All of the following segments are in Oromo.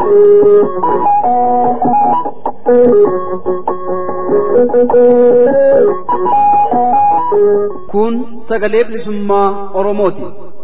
Kun sagalee bilisummaa Oromooti.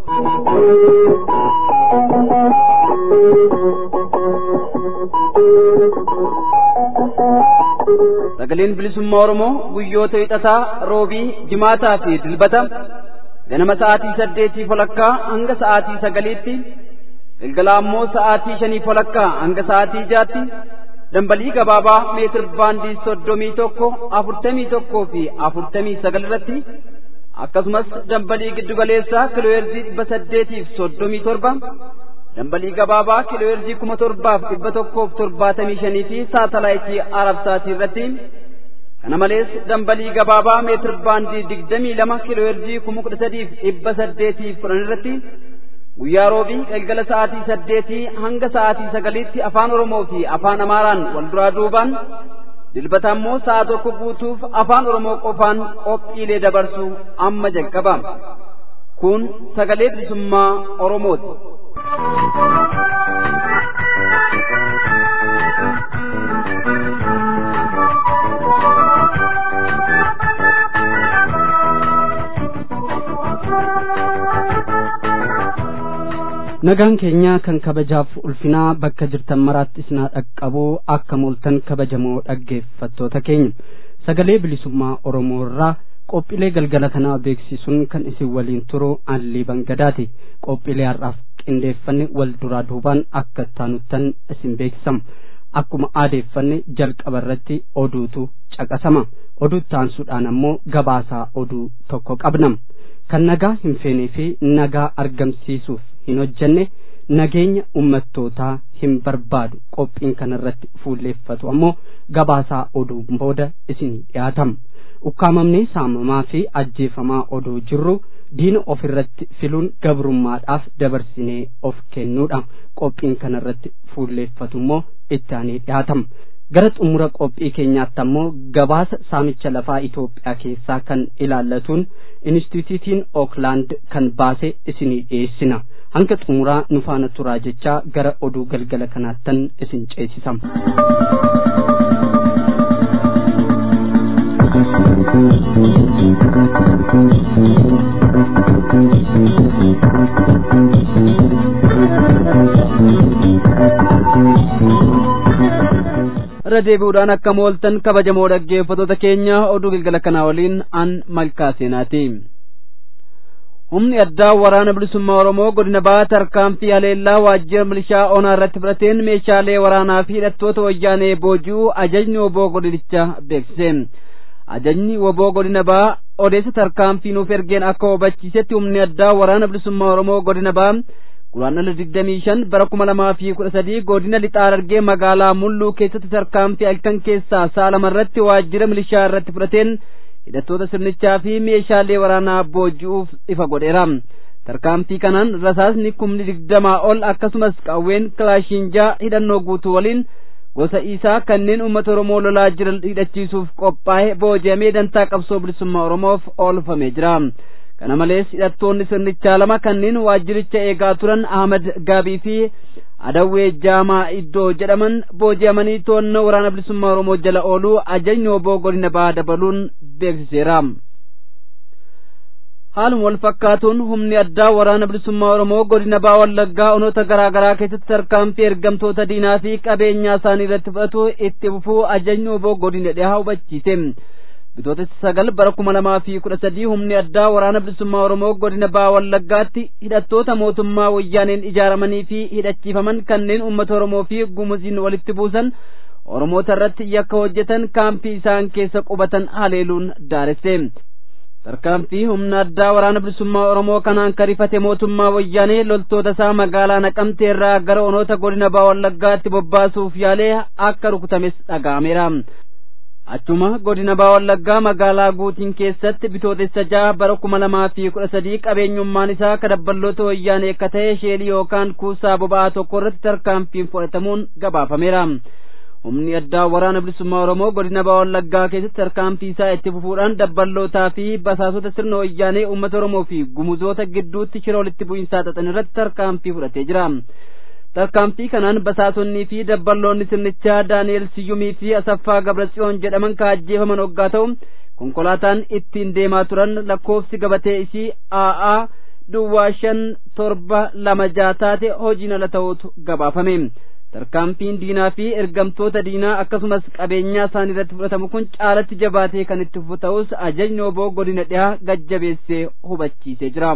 Sagaleen bilisummaa Oromoo guyyoota hixataa roobii jimaataa fi dilbata ganama sa'aatii saddeetii walakkaa hanga sa'aatii sagaliitti galgala ammoo sa'aatii shanii walakkaa hanga sa'aatii jaatti dambalii gabaabaa meetir baandii soddomii tokko afurtamii tokkoo fi afurtamii sagal irratti akkasumas dambalii giddugaleessaa kiilooyerzii dhibba saddeetiif soddomii torba dambalii gabaabaa kiilooyerzii kuma torbaaf dhibba tokkoof torbaatamii shanii fi saatalaayitii arabsaatii irratti kana malees dambalii gabaabaa meetir baandii digdamii lama kiilooyerzii kuma kudha sadiif dhibba saddeetiif kudhan irratti guyyaa roobii galgala sa'aatii saddeetii hanga sa'aatii sagaliitti afaan oromoo fi afaan amaaraan wal duraa duubaan dilbata ammoo sa'a tokko guutuuf afaan oromoo qofaan qophiilee dabarsu amma jalqaba kun sagalee bilisummaa oromooti. nagaan keenya kan kabajaaf ulfinaa bakka jirtan maraatti isinaa dhaqqabuu akka mooltan kabajamoo dhaggeeffattoota keenya sagalee bilisummaa oromoo irraa qophiilee galgala kanaa beeksisuun kan isin waliin turu allii bangadaati qophiilee har'aaf qindeeffanne wal duraa duubaan akka taanuttan isin beeksisama akkuma aadeeffanne jalqaba irratti oduutu caqasama oduu taansuudhaan ammoo gabaasaa oduu tokko qabnam kan nagaa hin feenee fi nagaa argamsiisuuf hin hojjenne nageenya ummattootaa hin barbaadu qophiin kanarratti fuulleeffatu ammoo gabaasaa oduu booda isinii dhiyaatama ukkaamamnee saamamaa fi ajjeefamaa oduu jirru diina ofirratti filuun gabrummaadhaaf dabarsinee of kennuudha qophiin kanarratti fuulleeffatu immoo itti aanee dhiyaatama gara xumura qophii keenyaatti ammoo gabaasa saamicha lafaa Itoophiyaa keessaa kan ilaallatuun inistituutiin Ooklaand kan baase isinii dhiyeessina. hanga xumuraa nu faana turaa jechaa gara oduu galgala kanaattan isin ceesisam. irra deebi'uudhaan akka mooltan kabajamoo dhaggeeffattoota keenya oduu galgala kanaa waliin an malkaa seenaati. humni addaa waraana bilisummaa oromoo godina bahaa tarkaanfii haleellaa waajjira milishaa onaa irratti fudhateen meeshaalee waraanaa fi hidhattoota wayyaanee booji'uu ajajni woboo godinicha beeksise ajajni woboo godina bahaa odeessa tarkaanfii nuuf ergeen akka hubachiisetti humni addaa waraana bilisummaa oromoo godina bahaa guraandhala digdamii shan bara kuma lamaa fi kudha sadii godina lixaa Harargee magaalaa mulluu keessatti tarkaanfii halkan keessaa sa'a lama irratti waajjira milishaa irratti fudhateen hidhattoota sirnichaa fi meeshaalee waraanaa booji'uuf ifa godheera tarkaanfii kanaan rasaasni kumni digdamaa ol akkasumas qawween kilaashinjaa hidhannoo guutuu waliin gosa isaa kanneen uummata oromoo lolaa jiran hidhachiisuuf qophaa'e booji'amee dantaa qabsoo bilisummaa oromoof oolfamee jira kana malees hidhattoonni sirnichaa lama kanneen waajjiricha eegaa turan ahmad gaabii fi adawwee jaamaa iddoo jedhaman booji'amanii to'annoo waraana bilisummaa oromoo jala ooluu ajajni woboo godina bahaa dabaluun beeksiseera haaluma wal fakkaatuun humni addaa waraana bilisummaa oromoo godina bahaa wallaggaa onoota garaa garaa keessatti tarkaanfii ergamtoota diinaa fi qabeenyaa isaanii irratti fudhatu itti fufuu ajajni woboo godina dhihaa hubachiise bitootessa sagal bara kuma lamaa fi kudha sadii humni addaa waraana bilisummaa oromoo godina bahaa wallaggaatti hidhattoota mootummaa wayyaaneen ijaaramanii fi hidhachiifaman kanneen uummata oromoo fi gumuziin walitti buusan oromoota irratti yakka hojjetan kaampii isaan keessa qubatan haleeluun daaresse tarkaanfii humna addaa waraana bilisummaa oromoo kanaan karifate mootummaa wayyaanee loltoota isaa magaalaa naqamtee irraa gara onoota godina bahaa wallaggaatti bobbaasuuf yaalee akka rukutames dhaga'ameera achuma godina bahaa wallaggaa magaalaa guutiin keessatti bitootessa jaha bara kuma lamaa fi kudha sadii qabeenyummaan isaa kadabballoota wayyaanee akka ta'e sheelii yookaan kuusaa boba'aa tokko irratti tarkaanfiin fudhatamuun gabaafameera humni addaa waraana bilisummaa oromoo godina bahaa wallaggaa keessatti tarkaanfii isaa itti fufuudhaan dabballootaa fi basaasota sirna wayyaanee uummata oromoo fi gumuzoota gidduutti shira walitti bu'iinsaa xaxan irratti tarkaanfii fudhatee jira tarkaanfii kanaan basaasonnii fi dabballoonni sirnichaa daani'el siyyumii fi asaffaa gabratsiyoon jedhaman ka ajjeefaman hoggaa ta'u konkolaataan ittiin deemaa turan lakkoofsi gabatee isii a'aa duwwaa shan torba lama jaa taate hojiin ala ta'utu gabaafame tarkaanfiin diinaa fi ergamtoota diinaa akkasumas qabeenyaa isaanii irratti fudhatamu kun caalatti jabaatee kan itti fufu ta'us ajajni oboo godina dhihaa gajjabeessee hubachiisee jira.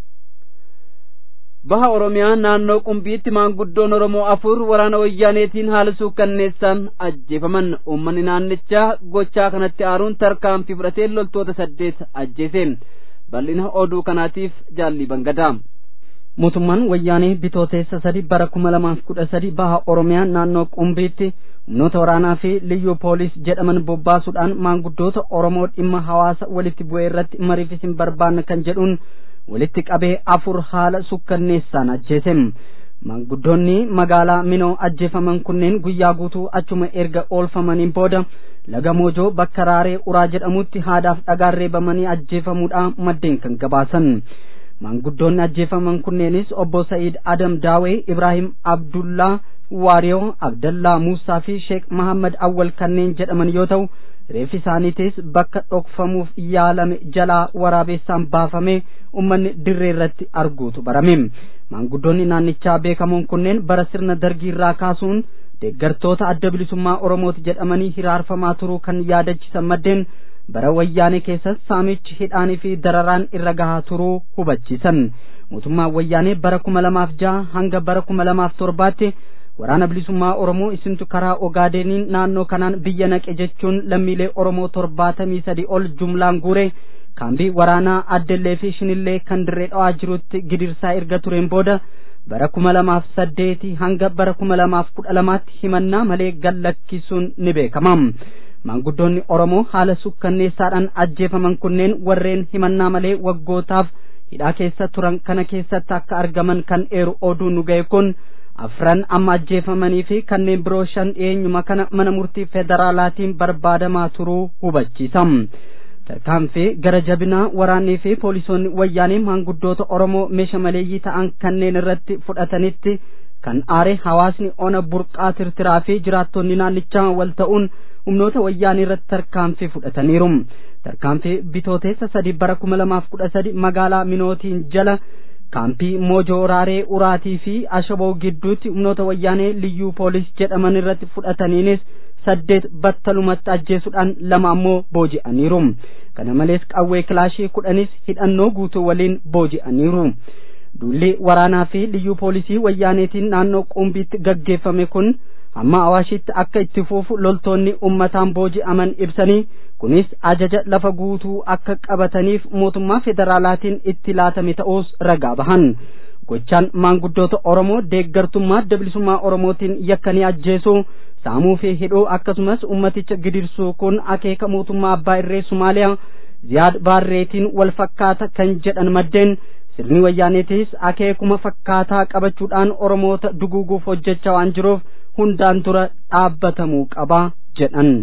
baha oromiyaa naannoo qumbiitti maanguddoon oromoo afur waraana wayyaaneetiin haala suukkanneessaan ajjeefaman uummanni naannichaa gochaa kanatti aaruun tarkaanfii fudhatee loltoota saddeet ajjeese bal'ina oduu kanaatiif jaalli bangadaa. mootummaan wayyaanee bitooteessa sadi bara kuma lamaaf kudha sadi baha oromiyaa naannoo qumbiitti humnoota waraanaa fi liyyuu poolis jedhaman bobbaasuudhaan maanguddoota oromoo dhimma hawaasa walitti bu'ee irratti mariif isin barbaanna kan jedhuun walitti qabee afur haala sukkanneessaan ajjeese maanguddoonni magaalaa minoo ajjeefaman kunneen guyyaa guutuu achuma erga oolfamaniin booda laga moojoo bakka raaree uraa jedhamutti haadaaf dhagaan reebamanii ajjeefamuudha maddeen kan gabaasan maanguddoonni ajjeefaman kunneenis obbo Sa'iid Adam Daawee Ibrahim Abdullaa Waariyoo Abdallaa Muusaa fi Sheek Mahammad Awwal kanneen jedhaman yoo ta'u reeffi isaaniitis bakka dhokfamuuf yaalame jalaa waraabessaan baafamee ummanni dirree irratti arguutu barame maanguddoonni naannichaa beekamoon kunneen bara sirna dargii irraa kaasuun deeggartoota adda bilisummaa oromooti jedhamanii hiraarfamaa turuu kan yaadachisan maddeen bara wayyaanee keessas saamichi hidhaanii fi dararaan irra gahaa turuu hubachiisan mootummaan wayyaanee bara kuma lamaaf jaha hanga bara kuma lamaaf torbaatti waraana bilisummaa oromoo isintu karaa ogaadeeniin naannoo kanaan biyya naqe jechuun lammiilee oromoo torbaatamii sadi ol jumlaan guure kaambii waraanaa addellee fi shinillee kan dirree dhawaa jirutti gidirsaa erga tureen booda bara kuma lamaaf saddeeti hanga bara kuma lamaaf kudha lamaatti himannaa malee gallakkisuun ni beekama maanguddoonni oromoo haala sukkanneessaadhaan ajjeefaman kunneen warreen himannaa malee waggootaaf hidhaa keessa turan kana keessatti akka argaman kan eeru oduu nu ga'e kun afran amma ajjeefamanii fi kanneen biroo shan dhiyeenyuma kana mana murtii federaalaatiin barbaadamaa turuu hubachiisa tarkaanfii gara jabinaa waraannii fi poolisoonni wayyaanii maanguddoota oromoo meesha maleeyyii ta'an kanneen irratti fudhatanitti kan aare hawaasni ona burqaa tirtiraa fi jiraattonni naannichaa wal ta'uun humnoota wayyaanii irratti tarkaanfii fudhataniiru tarkaanfii bitooteessa sadi bara kuma lamaaf kudha sadi magaalaa minootiin jala kaampii moojoo raaree uraatii fi ashaboo gidduutti humnoota wayyaanee liyyuu poolis jedhaman irratti fudhataniinis saddeet battalumatti ajjeesuudhaan lama ammoo booji'aniiru kana malees qawwee kilaashii kudhanis hidhannoo guutuu waliin booji'aniiru duulli waraanaa fi liyyuu poolisii wayyaaneetiin naannoo qumbiitti gaggeeffame kun hamma awaashitti akka itti fuufu loltoonni ummataan booji'aman ibsanii kunis ajaja lafa guutuu akka qabataniif mootummaa federaalaatiin itti laatame ta'uus ragaa bahan gochaan maanguddoota oromoo deeggartummaa adda bilisummaa oromootiin yakkanii ajjeesuu saamuu fi hidhuu akkasumas ummaticha gidirsuu kun akeeka mootummaa abbaa irree sumaaliyaa ziyaad baarreetiin wal fakkaata kan jedhan maddeen sirni wayyaaneetis akeekuma fakkaataa qabachuudhaan oromoota duguuguuf hojjechaa waan jiruuf hundaan dura dhaabbatamuu qaba jedhan.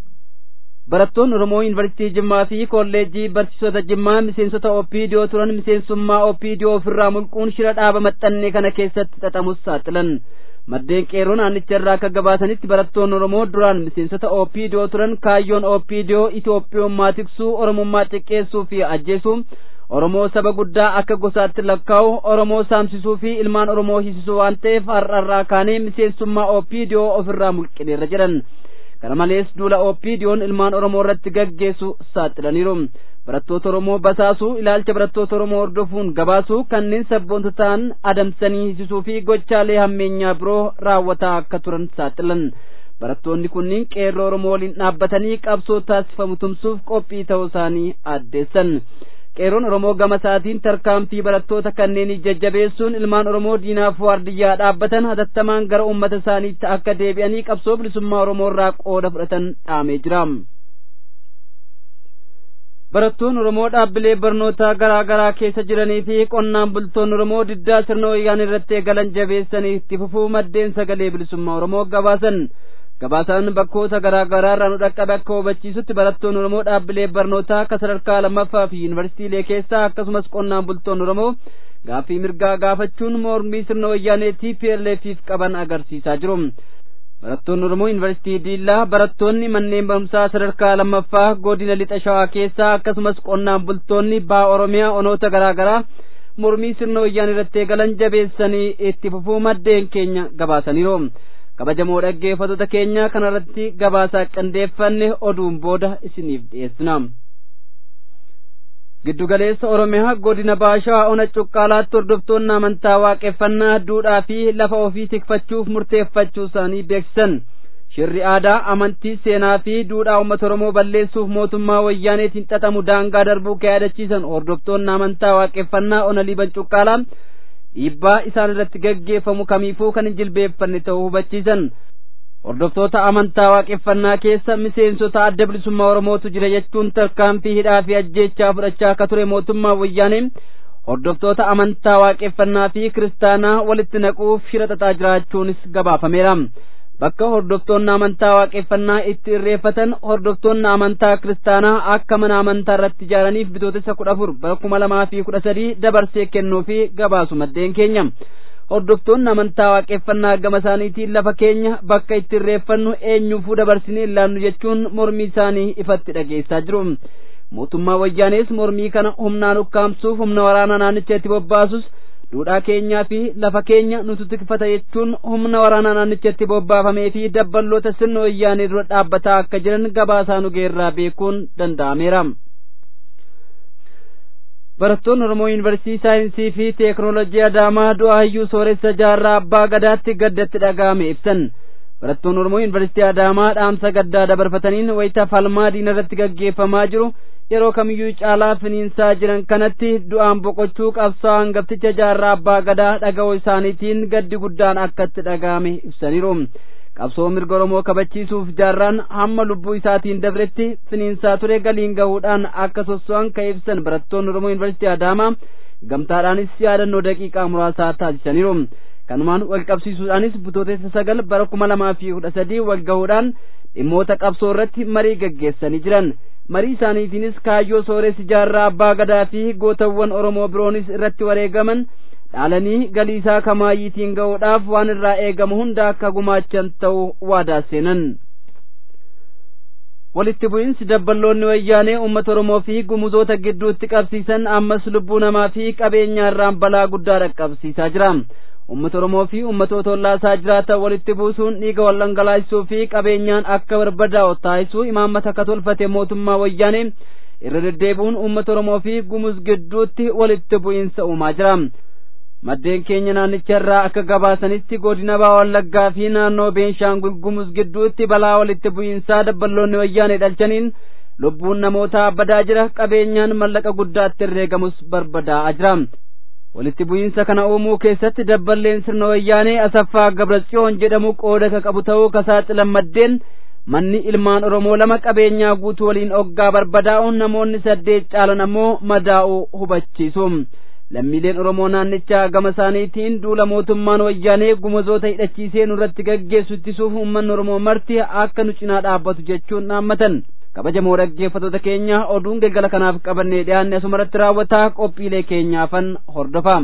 barattoonni oromoo yuunivarsiitii jimmaa fi kolleejjii barsiisota jimmaa miseensota opiidiyoo turan miseensummaa opiidiyoo ofirraa mulquun shira dhaaba maxxannee kana keessatti xaxamus saaxilan maddeen qeerroo naannicha irraa akka gabaasanitti barattoonni oromoo duraan miseensota opiidiyoo turan kaayyoon opiidiyoo itiyoophiyoommaa tiksuu oromummaa xiqqeessuu fi ajjeesuu oromoo saba guddaa akka gosaatti lakkaa'u oromoo saamsisuu fi ilmaan oromoo hiisisuu waan ta'eef har'arraa kaanee miseensummaa opiidiyoo ofirraa mulqineerra jedhan kana malees duula opiidiyoon ilmaan oromoo irratti gaggeessu saaxilaniiru barattoota oromoo basaasuu ilaalcha barattoota oromoo hordofuun gabaasuu kanneen sabboonta ta'an adamsanii hiisisuu fi gochaalee hammeenyaa biroo raawwataa akka turan saaxilan barattoonni kunniin qeerroo oromoo waliin dhaabbatanii qabsoo taasifamu tumsuuf qophii ta'uu isaanii addeessan qeerroon oromoo gama isaatiin tarkaanfii barattoota kanneenii jajjabeessuun ilmaan oromoo diinaaf waardiyyaa dhaabbatan hatattamaan gara ummata isaaniitti akka deebi'anii qabsoo bilisummaa oromoo irraa qooda fudhatan dhaamee jira. barattoonni oromoo dhaabbilee barnootaa garaa garaa keessa jiranii fi qonnaan bultoonni oromoo diddaa sirna wayyaanee irratti eegalan jabeessanii itti fufuu maddeen sagalee bilisummaa oromoo gabaasan gabaasaan bakkoota garaa garaa irraa nu dhaqqabe akka hubachiisutti barattoonni oromoo dhaabbilee barnootaa akka sadarkaa lammaffaa fi yuunivarsiitiilee keessaa akkasumas qonnaan bultoonni oromoo gaaffii mirgaa gaafachuun mormii sirna wayyaanee TPLFiif qaban agarsiisaa jiru. barattoonni oromoo yuunivarsiitii diillaa barattoonni manneen barumsaa sadarkaa lammaffaa godina lixa shawaa keessaa akkasumas qonnaan bultoonni baa oromiyaa onoota garaa garaa mormii sirna wayyaanee irratti eegalan jabeessanii itti fufuu maddeen keenya gabaasaniiru kabajamoo dhaggeeffattoota keenya kanarratti gabaasaa qindeeffanne oduun booda isiniif dhiyeessina. giddugaleessa oromiyaa godina baashaa ona cuqqaalaatti hordoftoonni amantaa waaqeffannaa duudhaa fi lafa ofii tikfachuuf murteeffachuu isaanii beeksisan shirri aadaa amantii seenaa fi duudhaa uummata oromoo balleessuuf mootummaa wayyaaneetiin xaxamu daangaa darbuu ka yaadachiisan hordoftoonni amantaa waaqeffannaa ona liiban cuqqaalaa dhiibbaa isaan irratti gaggeeffamu kamiifuu kan hin jilbeeffanne ta'uu hubachiisan hordoftoota amantaa waaqeffannaa keessa miseensota adda bilisummaa oromootu jira jechuun tarkaanfii hidhaa fi ajjeechaa fudhachaa akka ture mootummaa wayyaanee hordoftoota amantaa waaqeffannaa fi kiristaanaa walitti naquuf shira xaxaa jiraachuunis gabaafameera bakka hordoftoonni amantaa waaqeffannaa itti irreeffatan hordoftoonni amantaa kiristaanaa akka mana amantaa irratti ijaaraniif bitootessa kudha afur bara kuma lamaa fi kudha sadii dabarsee kennuu fi gabaasu maddeen keenya hordoftoonni amantaa waaqeffannaa gama isaaniitiin lafa keenya bakka itti irreeffannu eenyuufuu dabarsinee ilaannu jechuun mormii isaanii ifatti dhageessaa jiru mootummaa wayyaanees mormii kana humnaan ukkaamsuuf humna waraanaa naannicha itti bobbaasus duudhaa keenyaa fi lafa keenya nutu tikfata jechuun humna waraanaa naannicha itti bobbaafamee fi dabballoota sirna wayyaanee dura dhaabbataa akka jiran gabaasaa nu geerraa beekuun danda'ameera. barattoonni oromoo yuunivarsiitii saayinsii fi teeknoolojii adaamaa du'a hayyuu sooressa jaarraa abbaa gadaatti gaddatti dhaga'ame ibsan barattoonni oromoo yuunivarsiitii adaamaa dhaamsa gaddaa dabarfataniin wayita falmaa diina irratti gaggeeffamaa jiru yeroo kamiyyuu caalaa finiinsaa jiran kanatti du'aan boqochuu qabsaa hangafticha jaarraa abbaa gadaa dhaga'uu isaaniitiin gaddi guddaan akkatti dhaga'ame ibsaniiru qabsoo mirga oromoo kabachiisuuf jaarraan hamma lubbuu isaatiin dabretti finiinsaa ture galiin gahuudhaan akka sosso'an ka ibsan barattoonni oromoo yuunivarsiitii adaamaa gamtaadhaanis yaadannoo daqiiqaa muraasaa taasisaniiru kanumaan wal qabsiisuudhaanis bitootessa sagal bara kuma lamaa fi kudha sadii wal gahuudhaan dhimmoota qabsoo irratti marii gaggeessanii jiran marii isaaniitiinis kaayyoo sooressi jaarraa abbaa gadaa fi gootawwan oromoo biroonis irratti wareegaman dhaalanii galii isaa kamaayiitiin ga'uudhaaf waan irraa eegamu hunda akka gumaachan ta'uu waadaa seenan. walitti bu'iinsi dabballoonni wayyaanee uummata oromoo fi gumuzoota gidduutti qabsiisan ammas lubbuu namaa fi qabeenyaa irraan balaa guddaa dhaqqabsiisaa jira. uummata oromoo fi uummatoota ollaasaa jiraatan walitti buusuun dhiiga wal dhangalaasisuu fi qabeenyaan akka barbadaa'u taasisuu imaammata akka tolfate mootummaa wayyaanee irra deddeebi'uun uummata oromoo fi gumuz gidduutti walitti bu'iinsa uumaa jira. maddeen keenya naannicha irraa akka gabaasanitti godina baa wallaggaa fi naannoo beenshaangul gumuz gidduutti balaa walitti bu'iinsaa dabballoonni wayyaanee dhalchaniin lubbuun namootaa badaa jira qabeenyaan mallaqa guddaatti herreegamus barbadaa'aa jira walitti bu'iinsa kana uumuu keessatti dabballeen sirna wayyaanee asaffaa gabratsiyoon jedhamu qooda ka qabu ta'uu ka saaxilan maddeen manni ilmaan oromoo lama qabeenyaa guutuu waliin oggaa barbadaa'uun namoonni saddeet caalan ammoo madaa'uu hubachiisu lammiileen oromoo naannichaa gama isaaniitiin duula mootummaan wayyaanee gumazoota hidhachiisee nurratti gaggeessu ittisuuf uummanni oromoo marti akka nu cinaa dhaabbatu jechuun dhaammatan kabajamoo dhaggeeffattoota keenya oduun galgala kanaaf qabannee dhiyaanne asumarratti raawwataa qophiilee keenyaafan hordofaa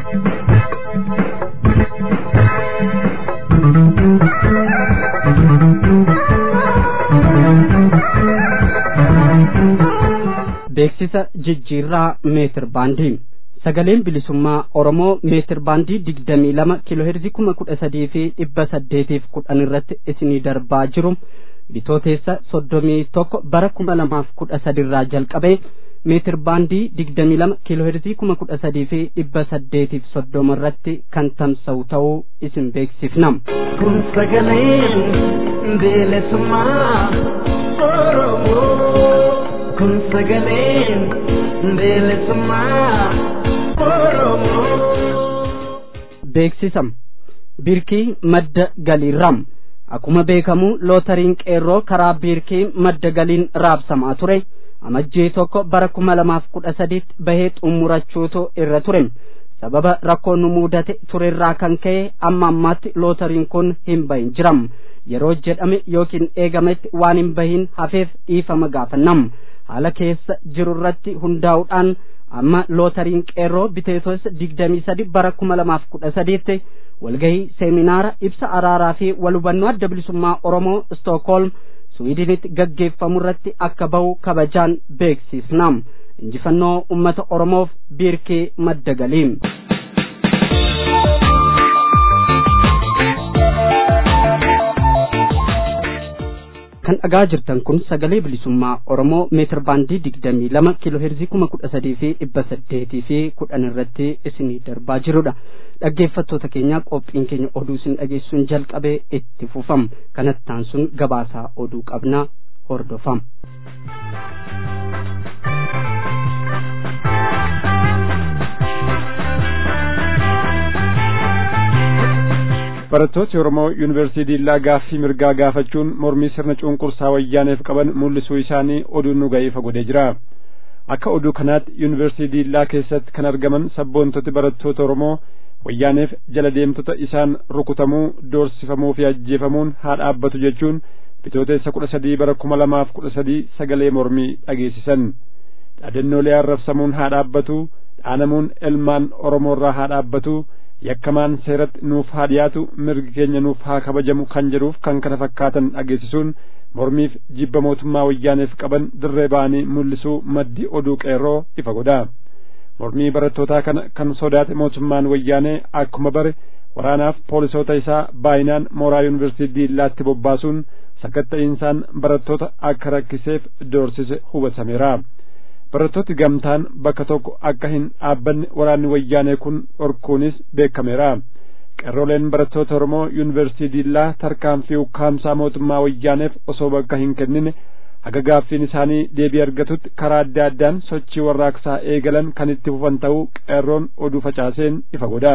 beeksisa jijjiirraa meetir baandii sagaleen bilisummaa oromoo meetir baandii digdamii lama kiilooheerzii kuma kudha sadii fi dhibba saddeetiif kudhan irratti isinii darbaa jiru bitooteessa soddomii tokko bara kuma lamaaf kudha sadirraa jalqabee meetir baandii digdamii lama kiilooheerzii kuma kudha sadii fi dhibba saddeetiif soddoma irratti kan tamsa'u ta'uu isin beeksifna. kun sagalee bilisummaa oromoo kun sagalee bilisummaa oromoo. beeksisa biirkii madda galiirraam akkuma beekamu lootariin qeerroo karaa biirkii madda galiin raabsamaa ture amajjii tokko bara kuma lamaaf kudha sadiitti bahee xumurachuutu irra ture sababa rakkoon nu mudate turerraa kan ka'e amma ammaatti lootariin kun hin bahin jiram yeroo jedhame yookiin eegametti waan hin bahin hafeef dhiifama gaafannam haala keessa jiru irratti hundaa'uudhaan amma lootariin qeerroo biteetos digdamii sadi bara kuma lamaaf kudha sadiitti walgahii seeminaara ibsa araaraa fi walhubannoo adda bilisummaa oromoo stookholm swiidinitti gaggeeffamu irratti akka bahu kabajaan beeksisnam injifannoo ummata oromoof biirkii madda galiim kan dhagaa jirtan kun sagalee bilisummaa oromoo meetir baandii digdamii lama kiiloo heerzii kuma kudha sadii fi dhibba saddeetii fi kudhan irratti isinii darbaa jirudha dhaggeeffattoota keenya qophiin keenya oduu isin dhageessuun jalqabee itti fufam kanattaan sun gabaasaa oduu qabna hordofam. barattooti oromoo yuunivarsiitii diillaa gaaffii mirgaa gaafachuun mormii sirna cunqursaa wayyaaneef qaban mul'isuu isaanii oduun nu ga'ee fagodee jira akka oduu kanaatti yuunivarsiitii diillaa keessatti kan argaman sabboontoti barattoota oromoo wayyaaneef jala deemtota isaan rukutamuu doorsifamuu fi ajjeefamuun haa dhaabbatu jechuun bitooteessa kudha sadii bara kuma lamaaf kudha sadii sagalee mormii dhageessisan dhaadannoolee arrabsamuun haa dhaabbatu dhaanamuun ilmaan oromoorraa haa dhaabbatu yakkamaan seeratti nuuf haa dhiyaatu mirgi keenya nuuf haa kabajamu kan jedhuuf kan kana fakkaatan dhageessisuun mormiif jibba mootummaa wayyaaneef qaban dirree ba'anii mul'isuu maddi oduu qeerroo ifa godha mormii barattootaa kana kan sodaate mootummaan wayyaanee akkuma bare waraanaaf poolisoota isaa baay'inaan mooraa yuunivarsiitii diillaatti bobbaasuun sakatta'iinsaan barattoota akka rakkiseef doorsise hubatameera. barattooti gamtaan bakka tokko akka hin dhaabbanne waraanni wayyaanee kun dhorkuunis beekameera qeerroleen barattoota oromoo yuunivarsiitii diillaa tarkaanfii ukkaamsaa mootummaa wayyaaneef osoo bakka hin kennine haga gaaffiin isaanii deebii argatutti karaa adda addaan sochii warraaqsaa eegalan kan itti fufan ta'uu qeerroon oduu facaaseen ifa godha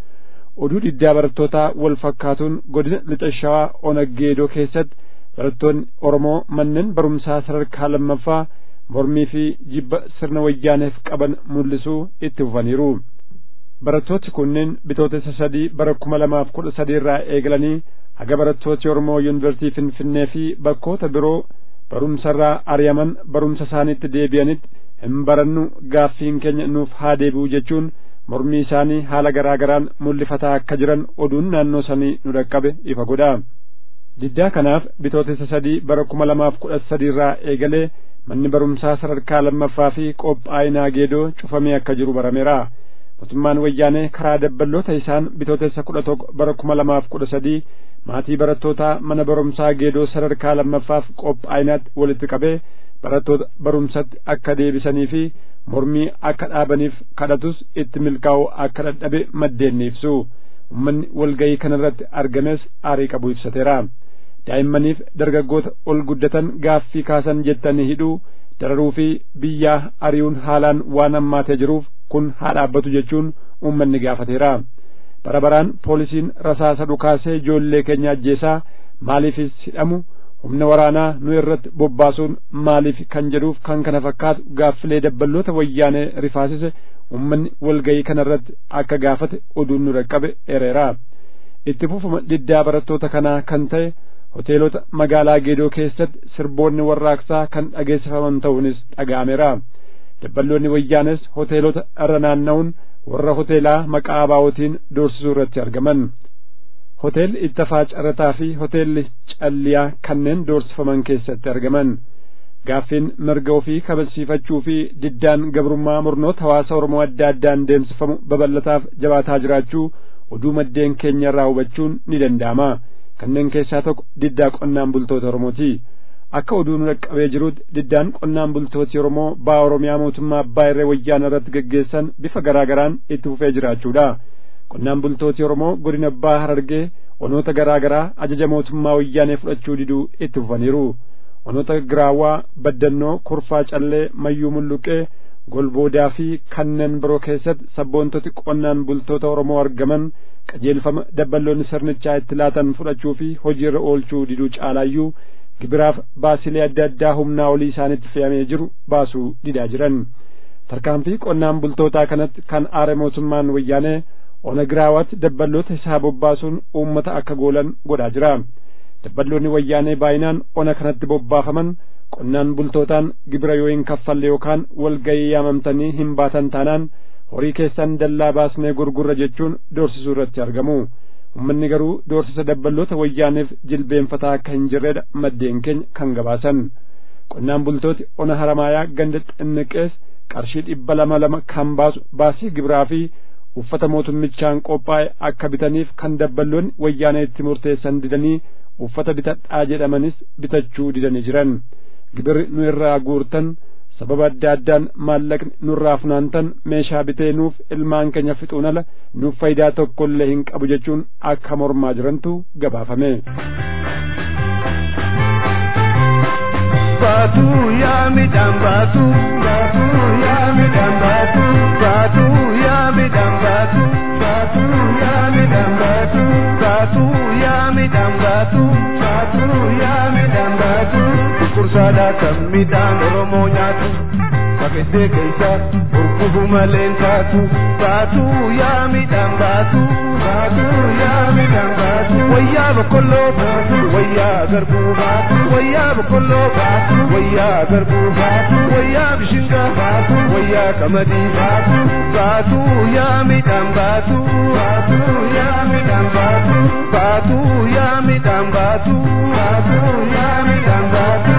oduu diddaa barattootaa wal fakkaatuun godina lixa shawaa onaggeedoo keessatti barattoonni oromoo manneen barumsaa sadarkaa lammaffaa mormii fi jibba sirna wayyaaneef qaban mul'isuu itti fufaniiru barattooti kunneen bitootessa sadii bara kuma lamaaf kudha sadii irraa eegalanii haga barattooti oromoo yuunivarsiitii finfinnee fi bakkoota biroo barumsarraa ari'aman barumsa isaaniitti deebi'anitti hin barannu gaaffiin keenya nuuf haa deebi'u jechuun mormii isaanii haala garaa garaan mul'ifataa akka jiran oduun naannoo sanii nu dhaqqabe ifa godha diddaa kanaaf bitootessa sadii bara kuma lamaaf kudha sadii irraa eegalee manni barumsaa sadarkaa lammaffaa fi qophaa'inaa geedoo cufamee akka jiru barameera mootummaan wayyaanee karaa dabballoota isaan bitootessa kudha tokko bara kuma lamaaf kudha sadii maatii barattootaa mana barumsaa geedoo sadarkaa lammaffaaf qophaa'inaatti walitti qabee barattoota barumsatti akka deebisanii fi mormii akka dhaabaniif kadhatus itti milkaa'uu akka dadhabe maddeen ni ibsu ummanni walgayii kanarratti argames aarii qabu ibsateera daa'immaniif dargaggoota ol guddatan gaaffii kaasan jettanii hidhuu dararuu fi biyyaa ari'uun haalaan waan hammaatee jiruuf kun haa dhaabbatu jechuun uummanni gaafateera bara baraan poolisiin rasaasa dhukaasee ijoollee keenya ajjeesaa maaliifis hidhamu humna waraanaa nu irratti bobbaasuun maaliif kan jedhuuf kan kana fakkaatu gaaffilee dabballoota wayyaanee rifaasise uummanni walgayii kanarratti akka gaafate oduun nu dhaqqabe ereera itti fufuma diddaa barattoota kanaa kan ta'e hoteelota magaalaa geedoo keessatti sirboonni warraaqsaa kan dhageessifaman ta'uunis dhaga'ameera dabballoonni wayyaanes hoteelota irra naanna'uun warra hoteelaa maqaa abaawootiin doorsisuu irratti argaman hoteelli ittafaa carataa fi hoteelli calliyaa kanneen doorsifaman keessatti argaman gaaffiin mirga ofii kabachiifachuu fi diddaan gabrummaa murnoota hawaasa oromoo adda addaan deemsifamu babal'ataaf jabaataa jiraachuu oduu maddeen keenya irraa hubachuun ni danda'ama kanneen keessaa tokko diddaa qonnaan bultoota oromooti akka oduu nu dhaqqabee jirutti diddaan qonnaan bultooti oromoo baa oromiyaa mootummaa abbaa irree wayyaana irratti geggeessan bifa garaa garaan itti fufee jiraachuudha qonnaan bultooti oromoo godina abbaa harargee onoota garaa garaa ajaja mootummaa wayyaanee fudhachuu diduu itti fufaniiru onoota giraawaa baddannoo kurfaa callee mayyuu mulluqee golboodaa fi kanneen biroo keessatti sabboontoti qonnaan bultoota oromoo argaman qajeelfama dabballoonni sirnichaa itti laatan fudhachuu fi hojiirra oolchuu diduu caalaayyuu gibiraaf baasilee adda addaa humnaa olii isaanitti fe'amee jiru baasuu didaa jiran tarkaanfii qonnaan bultootaa kanatti kan aare mootummaan wayyaanee ona giraawatti dabballoota isaa bobbaasuun uummata akka goolan godhaa jira dabballoonni wayyaanee baay'inaan ona kanatti bobbaafaman qonnaan bultootaan gibira yoo hin kaffalle yookaan walgayii yaamamtanii hin baatan taanaan horii keessan dallaa baasnee gurgurra jechuun doorsisuu irratti argamu ummanni garuu doorsisa dabballoota wayyaaneef jilbeenfataa akka hin jirredha maddeen keenya kan gabaasan qonnaan bultooti ona haramaayaa ganda xinniqees qarshii dhibba lama lama kan baasu baasii gibiraa fi uffata mootummichaan qophaa'e akka bitaniif kan dabballoonni wayyaanee itti murteessan didanii uffata bitadhaa jedhamanis bitachuu didanii jiran gibirri nu irraa guurtan sababa adda addaan maallaqni nurraa funaantan meeshaa bitee nuuf ilmaan keenya fixuun ala nuuf faayidaa tokko illee hin qabu jechuun akka mormaa jirantu gabaafame. Baatu yaa midhaan baatu baatu yaa midhaan baatu baatu yaa midhaan baatu baatu yaa midhaan baatu baatu yaa midhaan baatu baatu yaa midhaan baatu kursaadhaa kan midhaan Oromoo nyaatu Fakkeessee keessa gurgufu malee taatu baatu yaa midhaan baatu baatu yaa midhaan baatu wayyaa boqqolloo baatu wayyaa garbuu baatu wayyaa boqqolloo baatu wayyaa garbuu baatu wayyaa bishingaa baatu wayyaa qamadii baatu baatu yaa midhaan baatu baatu yaa midhaan baatu baatu yaa midhaan baatu baatu yaa midhaan baatu.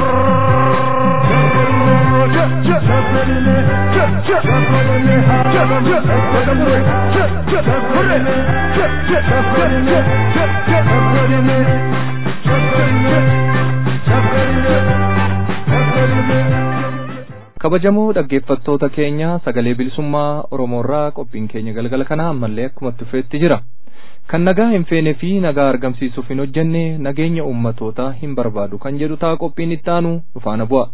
kabajamoo dhaggeeffattoota keenya sagalee bilisummaa oromoorraa qophiin keenya galgala kana ammallee akkuma tufeetti jira kan nagaa hin feene fi nagaa argamsiisuuf hin hojjenne nageenya uummatootaa hin barbaadu kan jedhu ta'a qophiin itti aanu dhufaana bu'a.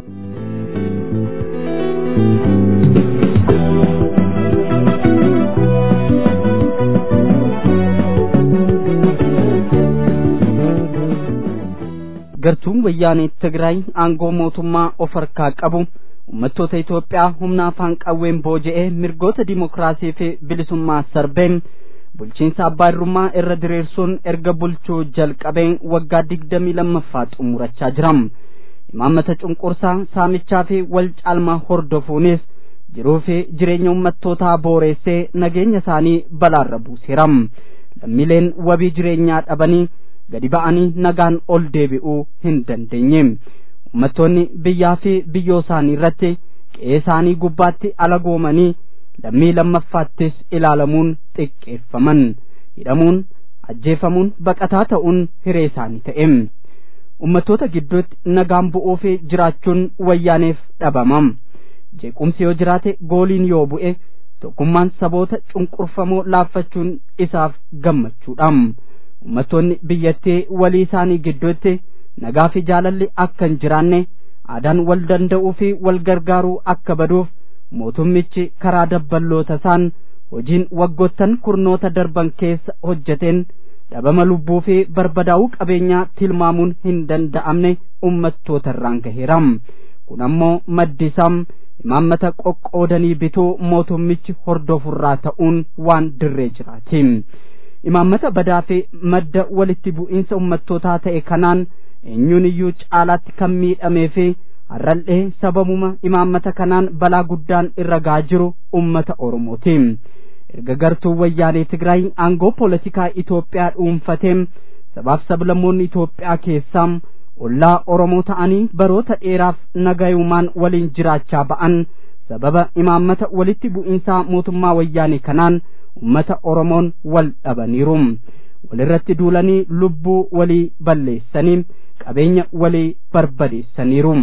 gartuun wayyaanee Tigraay aangoo mootummaa of harkaa qabu uummattoota Itoophiyaa humna afaan qawween booji'ee mirgoota dimokiraasii fi bilisummaa sarbeen bulchiinsa abbaa irrummaa irra diriirsuun erga bulchuu jalqabee waggaa digdamii lammaffaa xumurachaa jira. Imaammata cunqursaa saamichaa fi wal caalmaa hordofuunis jiruu fi jireenya uummattootaa booreessee nageenya isaanii balaarra buuseera. Lammiileen wabii jireenyaa dhabanii gadi ba'anii nagaan ol deebi'uu hin dandeenye. Uummattoonni biyyaa fi biyyoo isaanii irratti qe'ee isaanii gubbaatti alagoomanii lammii lammaffaattis ilaalamuun xiqqeeffaman. Hidhamuun, ajjeefamuun, baqataa ta'uun hiree isaanii ta'e. Uummattoota gidduutti nagaan bu'uu fi jiraachuun wayyaaneef dhabamam. Jeequmsi yoo jiraate gooliin yoo bu'e tokkummaan saboota cunqurfamoo laaffachuun isaaf gammachuudha. Uummattoonni biyyattii walii isaanii gidduutti nagaa fi jaalalli akka hin jiraanne aadaan wal danda'uu fi wal gargaaruu akka baduuf mootummichi karaa dabballoota isaan hojiin waggoottan kurnoota darban keessa hojjeteen dhabama lubbuu fi barbadaa'uu qabeenyaa tilmaamuun hin danda'amne uummattoota irraan gaheera. Kun ammoo maddi isaa imaammata qoqqoodanii bituu mootummichi hordofurraa ta'uun waan dirree jiraati. Imaammata badaa fi madda walitti bu'iinsa uummattootaa ta'e kanaan eenyuun iyyuu caalaatti kan miidhamee fi har'al'ee sababuma imaammata kanaan balaa guddaan irra gahaa jiru ummata Oromooti. Erga gartuu wayyaanee Tigraay aangoo poolitikaa Itoophiyaa dhuunfateen sabaaf sablammoonni Itoophiyaa keessaa ollaa Oromoo ta'anii baroota dheeraaf nagayumaan waliin jiraachaa ba'an sababa imaammata walitti bu'iinsaa mootummaa wayyaanee kanaan ummata Oromoon wal dhabaniiru. walirratti duulanii lubbuu walii balleessanii qabeenya walii barbadeessaniiru.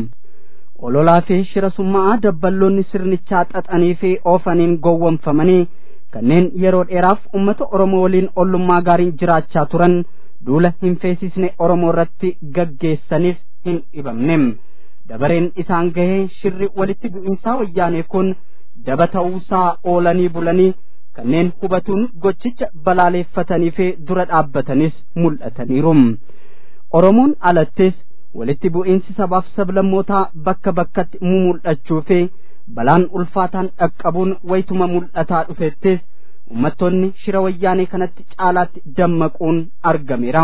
ololaa fi shira summaa dabballoonni sirnichaa xaxanii fi oofaniin gowwomfamanii kanneen yeroo dheeraaf ummata Oromoo waliin ollummaa gaariin jiraachaa turan duula hin feesisne Oromoo irratti gaggeessaniif hin dhibamne. Dabareen isaan gahee shirri walitti bu'iinsaa wayyaanee kun daba ta'uusaa oolanii bulanii kanneen hubatuun gochicha balaaleeffatanii fi dura dhaabbatanis mul'ataniiru. Oromoon alattis walitti bu'iinsi sabaaf sablammootaa bakka bakkatti mumul'achuu fi balaan ulfaataan dhaqqabuun waytuma mul'ataa dhufettis ummattoonni shira wayyaanee kanatti caalaatti dammaquun argameera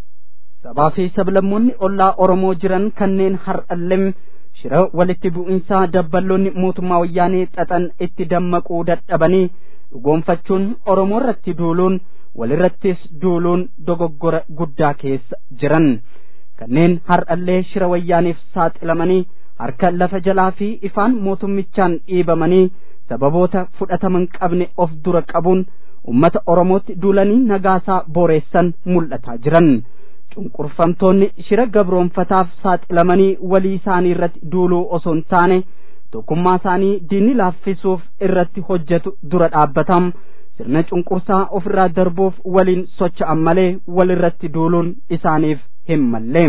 sabaa fi sablammoonni ollaa oromoo jiran kanneen har'allee shira walitti bu'insaa dabballoonni mootummaa wayyaanee xaxan itti dammaquu dadhabanii dhugoonfachuun oromoo irratti duuluun walirrattis duuluun dogoggora guddaa keessa jiran kanneen har'allee shira wayyaaneef saaxilamanii harka lafa jalaa fi ifaan mootummichaan dhiibamanii sababoota fudhataman qabne of dura qabuun ummata oromootti duulanii nagaasaa booreessan mul'ataa jiran cunqurfamtoonni shira gabroonfataaf saaxilamanii walii isaanii irratti duuluu osoo hin taane tokkummaa isaanii diinni laaffisuuf irratti hojjetu dura dhaabbatam sirna cunqursaa ofirraa darbuuf waliin socho'an malee walirratti duuluun isaaniif hin mallee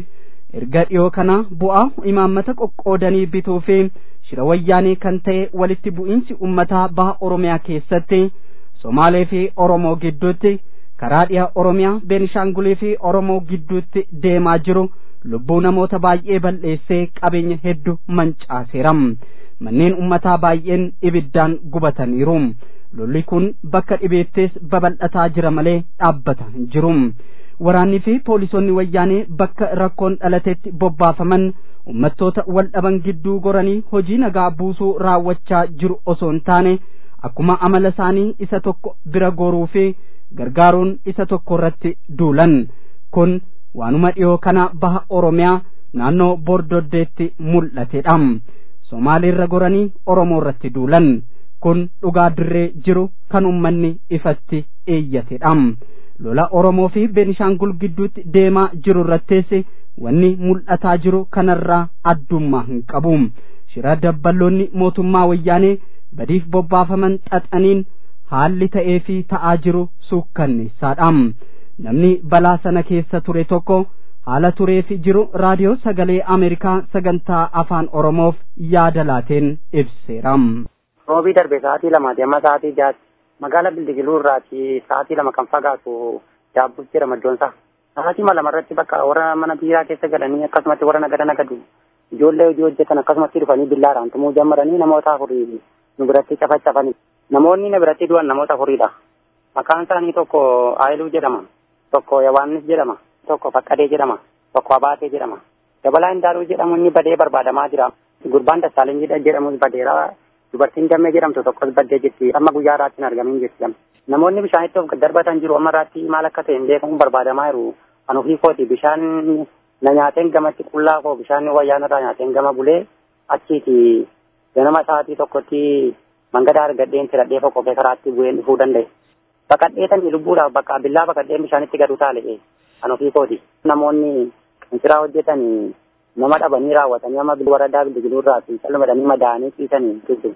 erga dhiyoo kana bu'aa imaammata qoqqoodanii bituu fi shira wayyaanee kan ta'e walitti bu'iinsi ummataa baha oromiyaa keessatti somaalee fi oromoo gidduutti karaa dhiha oromiyaa beenishaangulii fi oromoo gidduutti deemaa jiru lubbuu namoota baay'ee balleessee qabeenya hedduu mancaaseera manneen ummataa baay'een ibiddaan gubataniiru lolli kun bakka dhibeettis babal'ataa jira malee dhaabbata hin jiru waraannii fi poolisoonni wayyaanee bakka rakkoon dhalatetti bobbaafaman ummattoota wal dhaban gidduu goranii hojii nagaa buusuu raawwachaa jiru osoo hin taane akkuma amala isaanii isa tokko bira goruu fi gargaaruun isa tokko irratti duulan kun waanuma dhiyoo kana baha oromiyaa naannoo bordoddeetti mul'atedha somaaliirra goranii oromoo irratti duulan kun dhugaa dirree jiru kan ummanni ifatti eeyyatedha lola oromoo fi beenishaangul gidduutti deemaa jiru irrattis wanni mul'ataa jiru kanarraa addummaa hin qabu shira dabballoonni mootummaa wayyaanee badiif bobbaafaman xaxaniin haalli ta'ee fi ta'aa jiru suukkanneessaadha namni balaa sana keessa ture tokko haala turee fi jiru raadiyoo sagalee ameerikaa sagantaa afaan oromoof yaada laateen ibseera. roobii darbe sa'aatii lamaati amma sa'aatii jaati magaala bildigiluu irraati sa'aatii lama kan fagaatu daabbuus jira maddoonsaa sa'aatii lama irratti bakka warra mana biiraa keessa galanii akkasumatti warra nagada nagadu ijoollee hojii hojjetan akkasumatti dhufanii billaadhaan tumuu jammaranii namoota afurii nu biratti cafacafanii namoonni na biratti du'an namoota afuriidha maqaan isaanii tokko aayiluu jedhama tokko yawaannis jedhama tokko faqqadee jedhama tokko abaatee jedhama dabalaa indaaluu jedhamu inni badee barbaadamaa jira gurbaan dassaalin jedhamus badeera dubartiin dammee jedhamtu tokkos baddee jirti amma guyyaa irraatti hin argamin jirti namoonni bishaanitti of darbatan jiru amma irraatti maal akka ta'e hin beekamu barbaadamaa jiru kan ofii kooti bishaan na nyaateen gamatti qullaa koo bishaan wayyaan irraa nyaateen gama bulee achiiti ganama sa'aatii tokkotti mangadaa argadheen tiradhee foqofee karaatti bu'een dhufuu danda'e. Baqadheetanii lubbuudhaaf bakka billaa baqadheen bishaanitti gadu taale'e kan ofii kooti. Namoonni qinsiraa hojjetan nama dhabanii raawwatanii amma waradaa bildigiluu irraa fi calmadanii madaa'anii ciisanii jiru.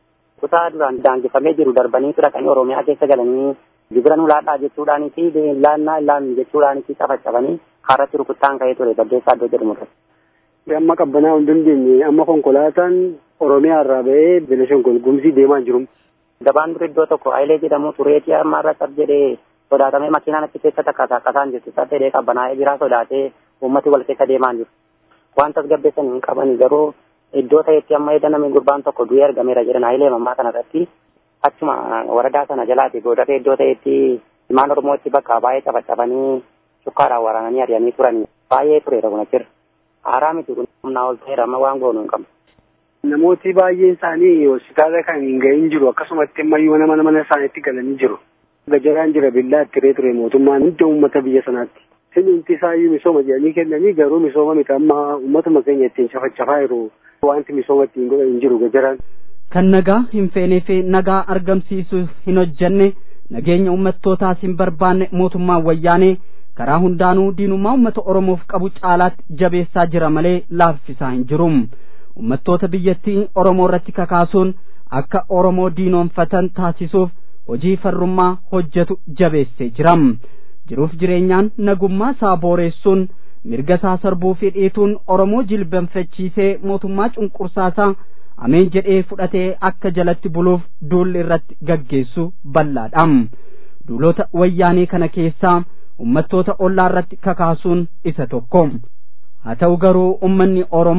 Kutaa duraan daangeffamee jiru darbanii fudhatanii Oromiyaa keessa galanii gibira nu laadhaa jechuudhaanii fi laannaa illaan jechuudhaanii fi cafacafanii kaarratti rukuttaan ka'ee ture baddeessaa iddoo jedhamu irratti. Amma qabbanaa hin dandeenye amma konkolaataan Oromiyaa irraa ba'ee Beeleshangol Gumzii deemaa jiru. Gabaan dur iddoo tokko Hayilee jedhamu tureetii amma irra cab jedhee sodaatamee makiinaan achi keessa takkaata akkasaan jirtu isa jedhee qabbanaa'ee jira sodaatee uummati wal keessa deemaa jiru. Wanta tasgabbeessan hin qabani garuu iddoo ta'etti amma edda namni gurbaan tokko du'ee argameera jedhan Hayilee mammaa kanarratti achuma waradaa sana jalaati godhatee iddoo ta'etti ilmaan Oromootti bakka baay'ee cafacafanii shukkaadhaan waraananii ari'anii turanii baay'ee tureera kun achirra. Haaraa miti kun humnaa ol ta'eera amma waan goonu hin qabnu. Namooti baay'een isaanii hospitaala kan hin gahin jiru akkasumatti ammayyuu mana mana mana isaaniitti galanii jiru. Gajaraan jira billaa ittiree ture mootummaan hunda uummata biyya sanaatti. Sinumti isaayyuu misooma jedhanii kennanii garuu misooma miti amma uummatuma keenya ittiin cafacafaa jiru wanti misooma ittiin godhan hin jiru gajaraan. Kan nagaa hin feenee fi nagaa argamsiisuu hin hojjenne nageenya uummattootaas hin barbaanne mootummaan wayyaanee karaa hundaanuu diinummaa uummata Oromoof qabu caalaatti jabeessaa jira malee laaffisaa hin jiru. Uummattoota biyyattii Oromoo irratti kakaasuun akka Oromoo diinoonfatan taasisuuf hojii farrummaa hojjetu jabeessee jira. Jiruuf jireenyaan nagummaa isaa booreessuun mirga isaa sarbuu fi dhiituun Oromoo jilbanfachiisee mootummaa cunqursaasaa ameen jedhee fudhatee akka jalatti buluuf duulli irratti gaggeessu bal'aadha. Duulota wayyaanee kana keessaa ummattoota ollaa irratti kakaasuun isa tokko. Haa ta'u garuu ummanni Oromoo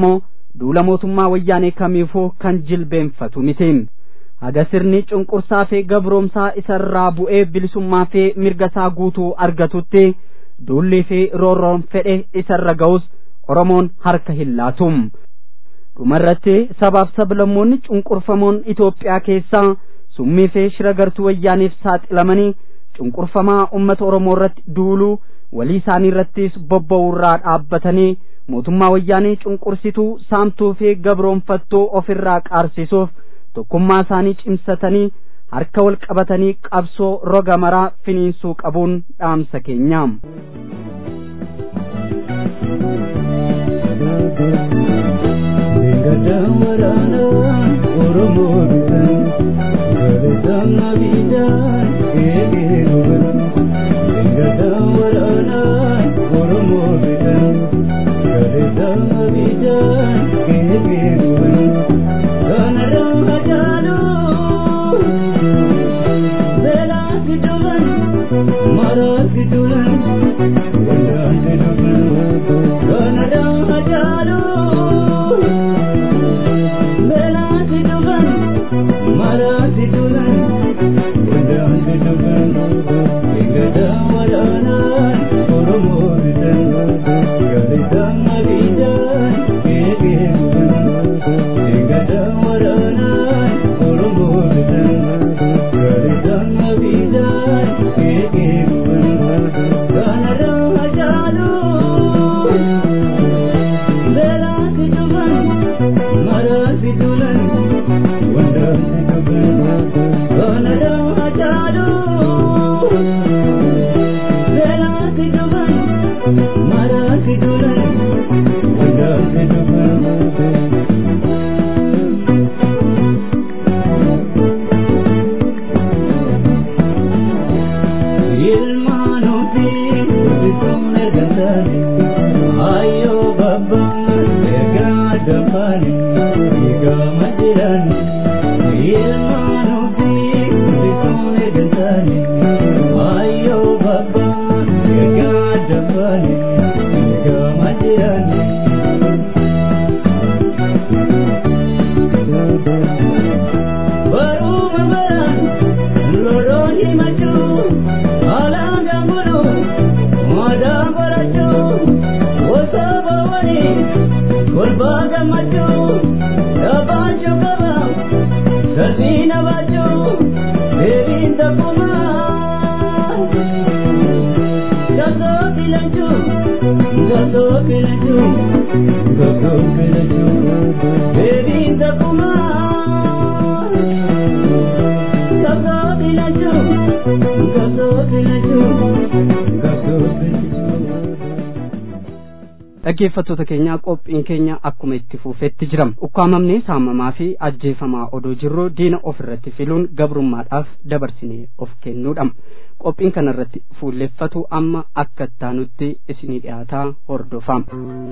duula mootummaa wayyaanee kamiifuu kan jilbeenfatu miti haga sirni cunqursaa fi gabroomsaa isarraa bu'ee bilisummaa fi mirga isaa guutuu argatutti duullii fi roorroon fedhe isarra ga'us oromoon harka hin laatu dhumarratti sabaaf sablammoonni cunqurfamoon Itoophiyaa keessaa summii fi shira gartuu wayyaaniif saaxilamanii cunqurfamaa ummata Oromoo irratti duuluu walii isaanii irrattis bobba'uurraa dhaabbatanii mootummaa wayyaanii cunqursituu saamtuu fi gabroonfattuu ofirraa qaarsisuuf tokkummaa isaanii cimsatanii harka wal qabatanii qabsoo roga maraa finiinsuu qabuun dhaamsa keenya. dhaggeeffattoota keenyaa qophiin keenya akkuma itti fufeetti jira ukkaamamnee saamamaa fi ajjeefamaa odoo jirru diina ofirratti filuun gabrummaadhaaf dabarsinee of kennuudha qophiin kanarratti fuulleffatu amma akka ittaanutti isinii dhiyaataa hordofaa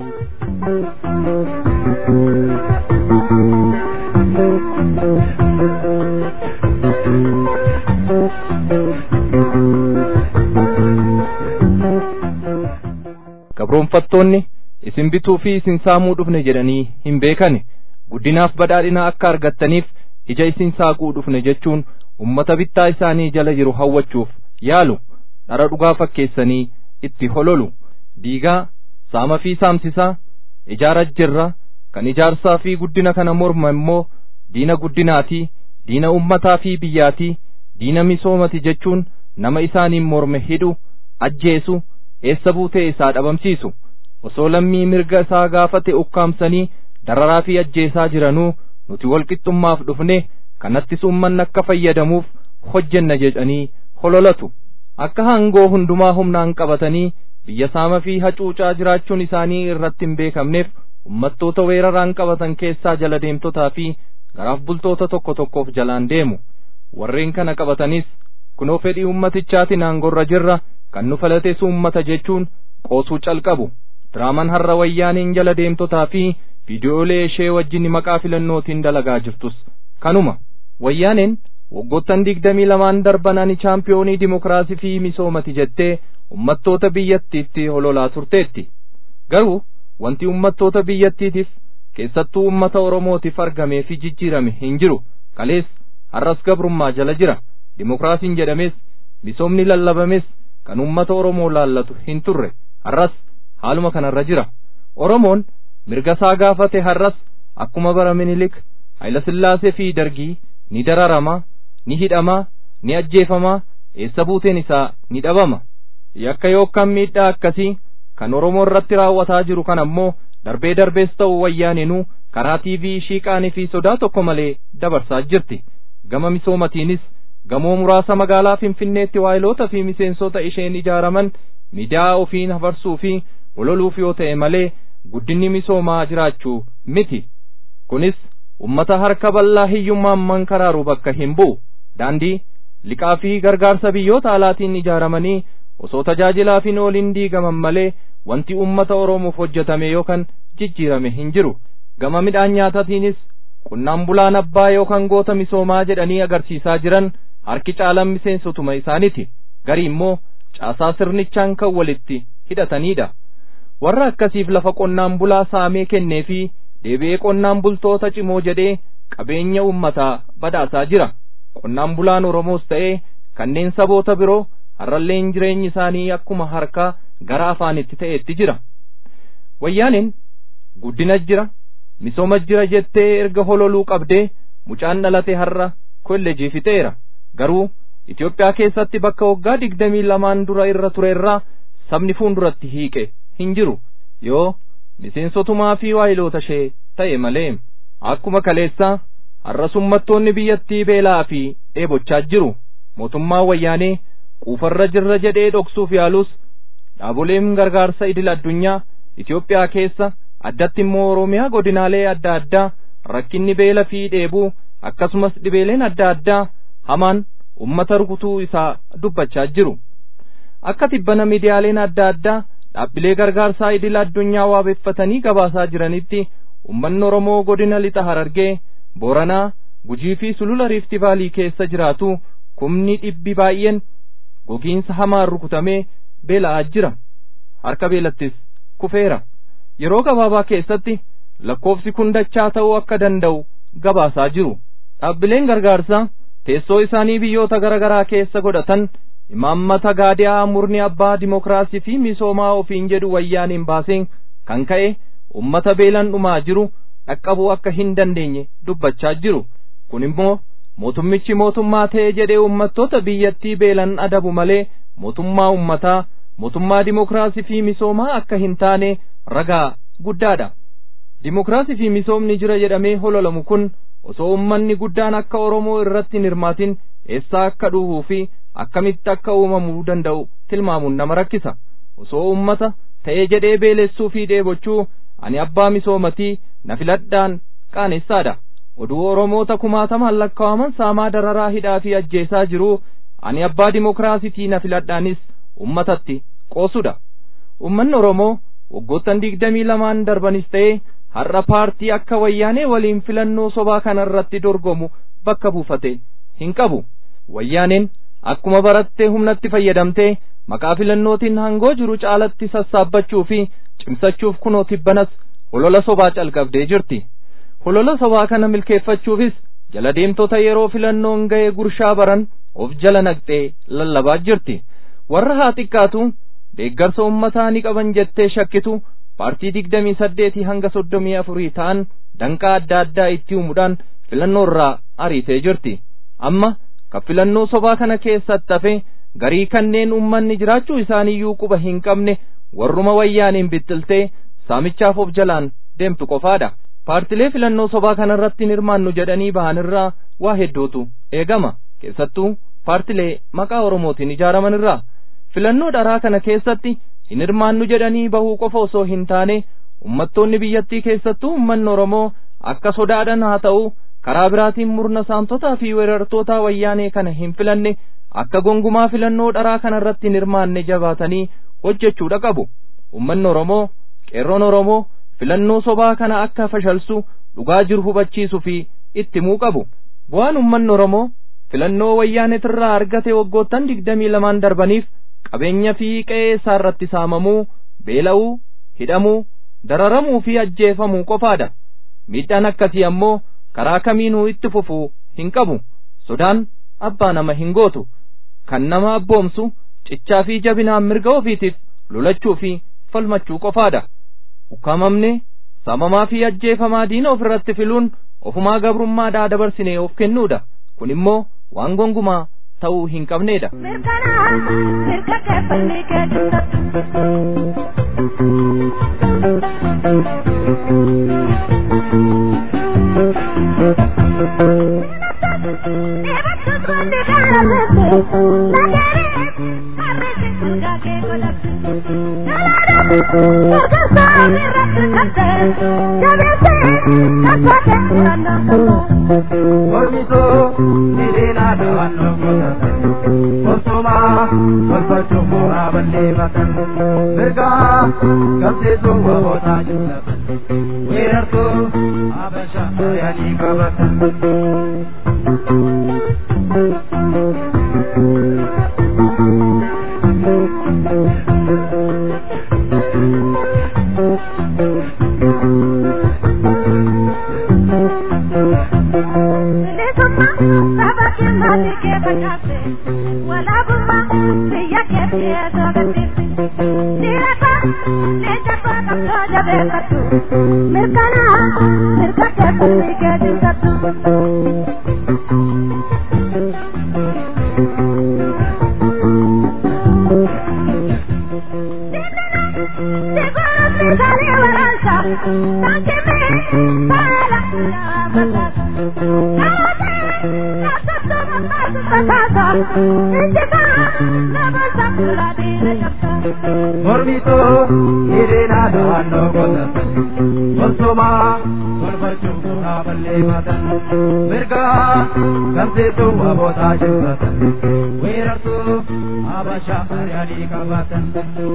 gabroonfattoonni isin bituu fi isin saamuu dhufne jedhanii hin beekani guddinaaf badhaadhina akka argattaniif ija isin saaquu dhufne jechuun ummata bittaa isaanii jala jiru hawwachuuf yaalu dhara dhugaa fakkeessanii itti hololu diigaa saama fi saamsisaa ijaara jirra kan ijaarsaa fi guddina kana morma immoo diina guddinaatii diina ummataa fi biyyaatii diina misoomati jechuun nama isaaniin morme hidhu ajjeesu eessa buutee isaa dhabamsiisu osoo lammii mirga isaa gaafate ukkaamsanii dararaa fi ajjeesaa jiranuu nuti walqixxummaaf dhufne kanattis ummanni akka fayyadamuuf hojjenna jedhanii hololatu akka hangoo hundumaa humnaan qabatanii biyya saama fi hacuucaa jiraachuun isaanii irratti hin beekamneef ummattoota weeraraan qabatan keessaa jala deemtotaa fi garaaf bultoota tokko tokkoof jalaan deemu warreen kana qabatanis kunoo fedhii ummatichaatiin aangorra jirra kan nu falatees ummata jechuun qoosuu calqabu diraaman har'a wayyaaniin jala deemtotaa fi viidiyoolee ishee wajjin maqaa filannootiin dalagaa jirtus kanuma wayyaaneen waggoottan digdamii lamaan darban ani chaampiyoonii dimokiraasii fi misoomati jettee ummattoota biyyattiitti hololaa turteetti garuu wanti ummattoota biyyattiitiif keessattuu ummata oromootiif argamee fi jijjiirame hin jiru kalees har'as gabrummaa jala jira dimokiraasiin jedhames misoomni lallabames kan ummata oromoo laallatu hin turre har'as haaluma kanarra jira oromoon mirga isaa gaafate har'as akkuma bara minilik hayilasillaasee fi dargii ni dararamaa ni hidhamaa ni ajjeefamaa eessa buuteen isaa ni dhabama yakka yookaan miidhaa akkasii kan oromoo irratti raawwataa jiru kan ammoo darbee darbees ta'u wayyaaninuu karaa tiivii ishii qaanii fi sodaa tokko malee dabarsaa jirti gama misoomatiinis gamoo muraasa magaalaa finfinneetti waayiloota fi miseensota isheen ijaaraman miidiyaa ofiin hafarsuu fi ololuuf yoo ta'e malee guddinni misoomaa jiraachuu miti kunis ummata harka bal'aa hiyyummaan mankaraaru bakka hin bu'u daandii liqaa fi gargaarsa biyyoota alaatiin ijaaramanii osoo tajaajilaaf hin oolin diigaman malee wanti ummata oromoof hojjetame yookaan jijjiirame hin jiru gama midhaan nyaatatiinis qonnaan bulaan abbaa yookaan goota misoomaa jedhanii agarsiisaa jiran harki caalan miseensotuma isaaniti garii immoo caasaa sirnichaan kan walitti hidhatanidha warra akkasiif lafa qonnaan bulaa saamee kennee fi deebi'ee qonnaan bultoota cimoo jedhee qabeenya ummataa badhaasaa jira qonnaan bulaan oromoos ta'ee kanneen saboota biroo har'alleen jireenyi isaanii akkuma harkaa gara afaanitti ta'etti jira wayyaaniin guddina jira misooma jira jettee erga hololuu qabdee mucaan dhalate har'a kolleejii fixeera garuu Itoophiyaa keessatti bakka waggaa digdamii lamaan dura irra turerraa sabni fuulduratti hiiqe hin jiru yoo miseensotumaa fi waayiloota ishee ta'e malee akkuma kaleessaa har'as ummattoonni biyyattii beelaa fi dheebochaa jiru mootummaa wayyaanee quufarra jirra jedhee dhoksuuf yaalus dhaaboleen gargaarsa idil addunyaa Itoophiyaa keessa addatti immoo Oromiyaa godinaalee adda addaa rakkinni beela fi dheebuu akkasumas dhibeeleen adda addaa hamaan ummata rukutuu isaa dubbachaa jiru akka tibbana miidiyaaleen adda addaa dhaabbilee gargaarsaa idil addunyaa waabeeffatanii gabaasaa jiranitti ummanni Oromoo godina lixa Harargee Booranaa Gujii fi Sulula Riifti Vaalii keessa jiraatu kumni dhibbi baay'een gogiinsa hamaan rukutamee beela'aa jira harka beelattis kufeera yeroo gabaabaa keessatti lakkoofsi kun dachaa ta'uu akka danda'u gabaasaa jiru dhaabbileen gargaarsaa teessoo isaanii biyyoota gara garaa keessa godhatan imaammata gaadiyaa murni abbaa dimokiraasii fi misoomaa ofiin jedhu wayyaaniin baaseen kan ka'e ummata beelan dhumaa jiru dhaqqabuu akka hin dandeenye dubbachaa jiru kun immoo mootummichi mootummaa ta'e jedhee ummattoota biyyattii beelan adabu malee mootummaa ummataa mootummaa dimokiraasii fi misoomaa akka hin taane ragaa guddaadha dimokiraasii fi misoomni jira jedhamee hololamu kun osoo ummanni guddaan akka oromoo irratti hin hirmaatin eessaa akka dhuhuu fi akkamitti akka uumamuu danda'u tilmaamuun nama rakkisa osoo ummata ta'ee jedhee beelessuu fi dheebochuu ani abbaa misoomatii na filadhaan qaanessaadha oduu oromoota kumaatamaan lakkaawaman saamaa dararaa hidhaa fi ajjeesaa jiru ani abbaa dimokiraasitii na filadhaanis ummatatti qoosudha ummanni oromoo waggoottan digdamii lamaan darbanis ta'e har'a paartii akka wayyaanee waliin filannoo sobaa kanarratti dorgomu bakka buufate hin qabu wayyaaneen akkuma barattee humnatti fayyadamtee maqaa filannootiin hangoo jiru caalatti sassaabbachuu fi cimsachuuf kunoo tibbanas holola sobaa calqabdee jirti holola sobaa kana milkeeffachuufis jala deemtota yeroo filannoon ga'e gurshaa baran of jala naqxee lallabaa jirti warra haa xiqqaatu deeggarsa ummataa ni qaban jettee shakkitu paartii digdamii saddeetii hanga soddomii afurii ta'an danqaa adda addaa itti uumuudhaan filannoo irraa ariitee jirti amma kan filannoo sobaa kana keessatti hafe garii kanneen ummanni jiraachuu isaaniiyyuu quba hin qabne warruma wayyaaniin bittiltee saamichaaf of jalaan deemtu qofaadha paartilee filannoo sobaa kanarratti hin hirmaannu jedhanii bahan irraa waa hedduutu eegama keessattuu paartilee maqaa oromootiin ijaaraman irraa filannoo dharaa kana keessatti hin hirmaannu jedhanii bahuu qofa osoo hin taane ummattoonni biyyattii keessattuu ummanni oromoo akka sodaadhan haa ta'u karaa biraatiin murna saamtotaa fi weerartoota wayyaanee kana hin filanne akka gongumaa filannoo dharaa kana irratti hin hirmaanne jabaatanii hojjechuudha qabu ummanni oromoo qeerroon oromoo filannoo sobaa kana akka fashalsu dhugaa jiru hubachiisuu fi itti himuu qabu bu'aan ummanni oromoo filannoo wayyaanetirraa argate waggoottan digdamii lamaan darbaniif qabeenya fi qe'ee isaa irratti saamamuu beela'uu hidhamuu dararamuu fi ajjeefamuu qofaadha miidhaan akkasii ammoo karaa kamiinuu itti fufuu hin qabu sodaan abbaa nama hin gootu kan nama abboomsu cichaa fi jabinaan mirga ofiitiif lolachuu fi falmachuu qofaadha ukkaamamne saamamaa fi ajjeefamaa diina ofirratti filuun ofumaa gabrummaadhaa dabarsinee of kennuudha kun immoo waan gongumaa ta'uu hin qabneedha. Mormisoo dheedeenaa dawannoo godhatan Osomaa tolfachuun bu'aa balleeffatan Mirgaa qabsiisuu waboota jillatan Weerartuu Habashaa yaanii qabatan Mormitoo hiriiraa dawannoo godhatan Osomaa tolfachuun bu'aa balleeffatan Mirgaa qabsiisuu waboota jillatan Weerartuu Habashaa ari'anii qabatan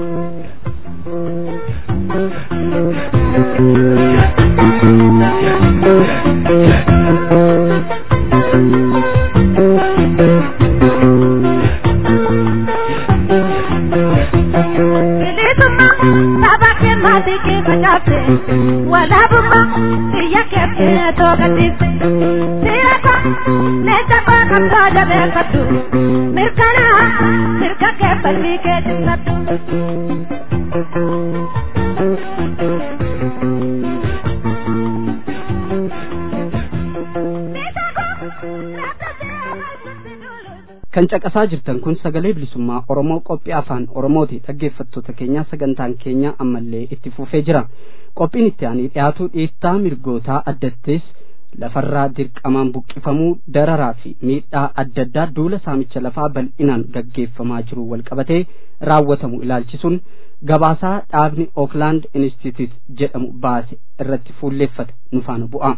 kan caqasaa jirtan kun sagalee bilisummaa oromoo qophii afaan oromooti dhaggeeffattoota keenya sagantaan keenya ammallee itti fufee jira qophiin itti aanee dhiyaatu dhiittaa mirgootaa addattees lafarraa dirqamaan buqqifamuu dararaa fi miidhaa adda addaa duula saamicha lafaa bal'inaan gaggeeffamaa jiru walqabatee raawwatamu ilaalchisuun gabaasaa dhaabni ooklaand institute jedhamu baase irratti fuulleeffate nu faana bu'a.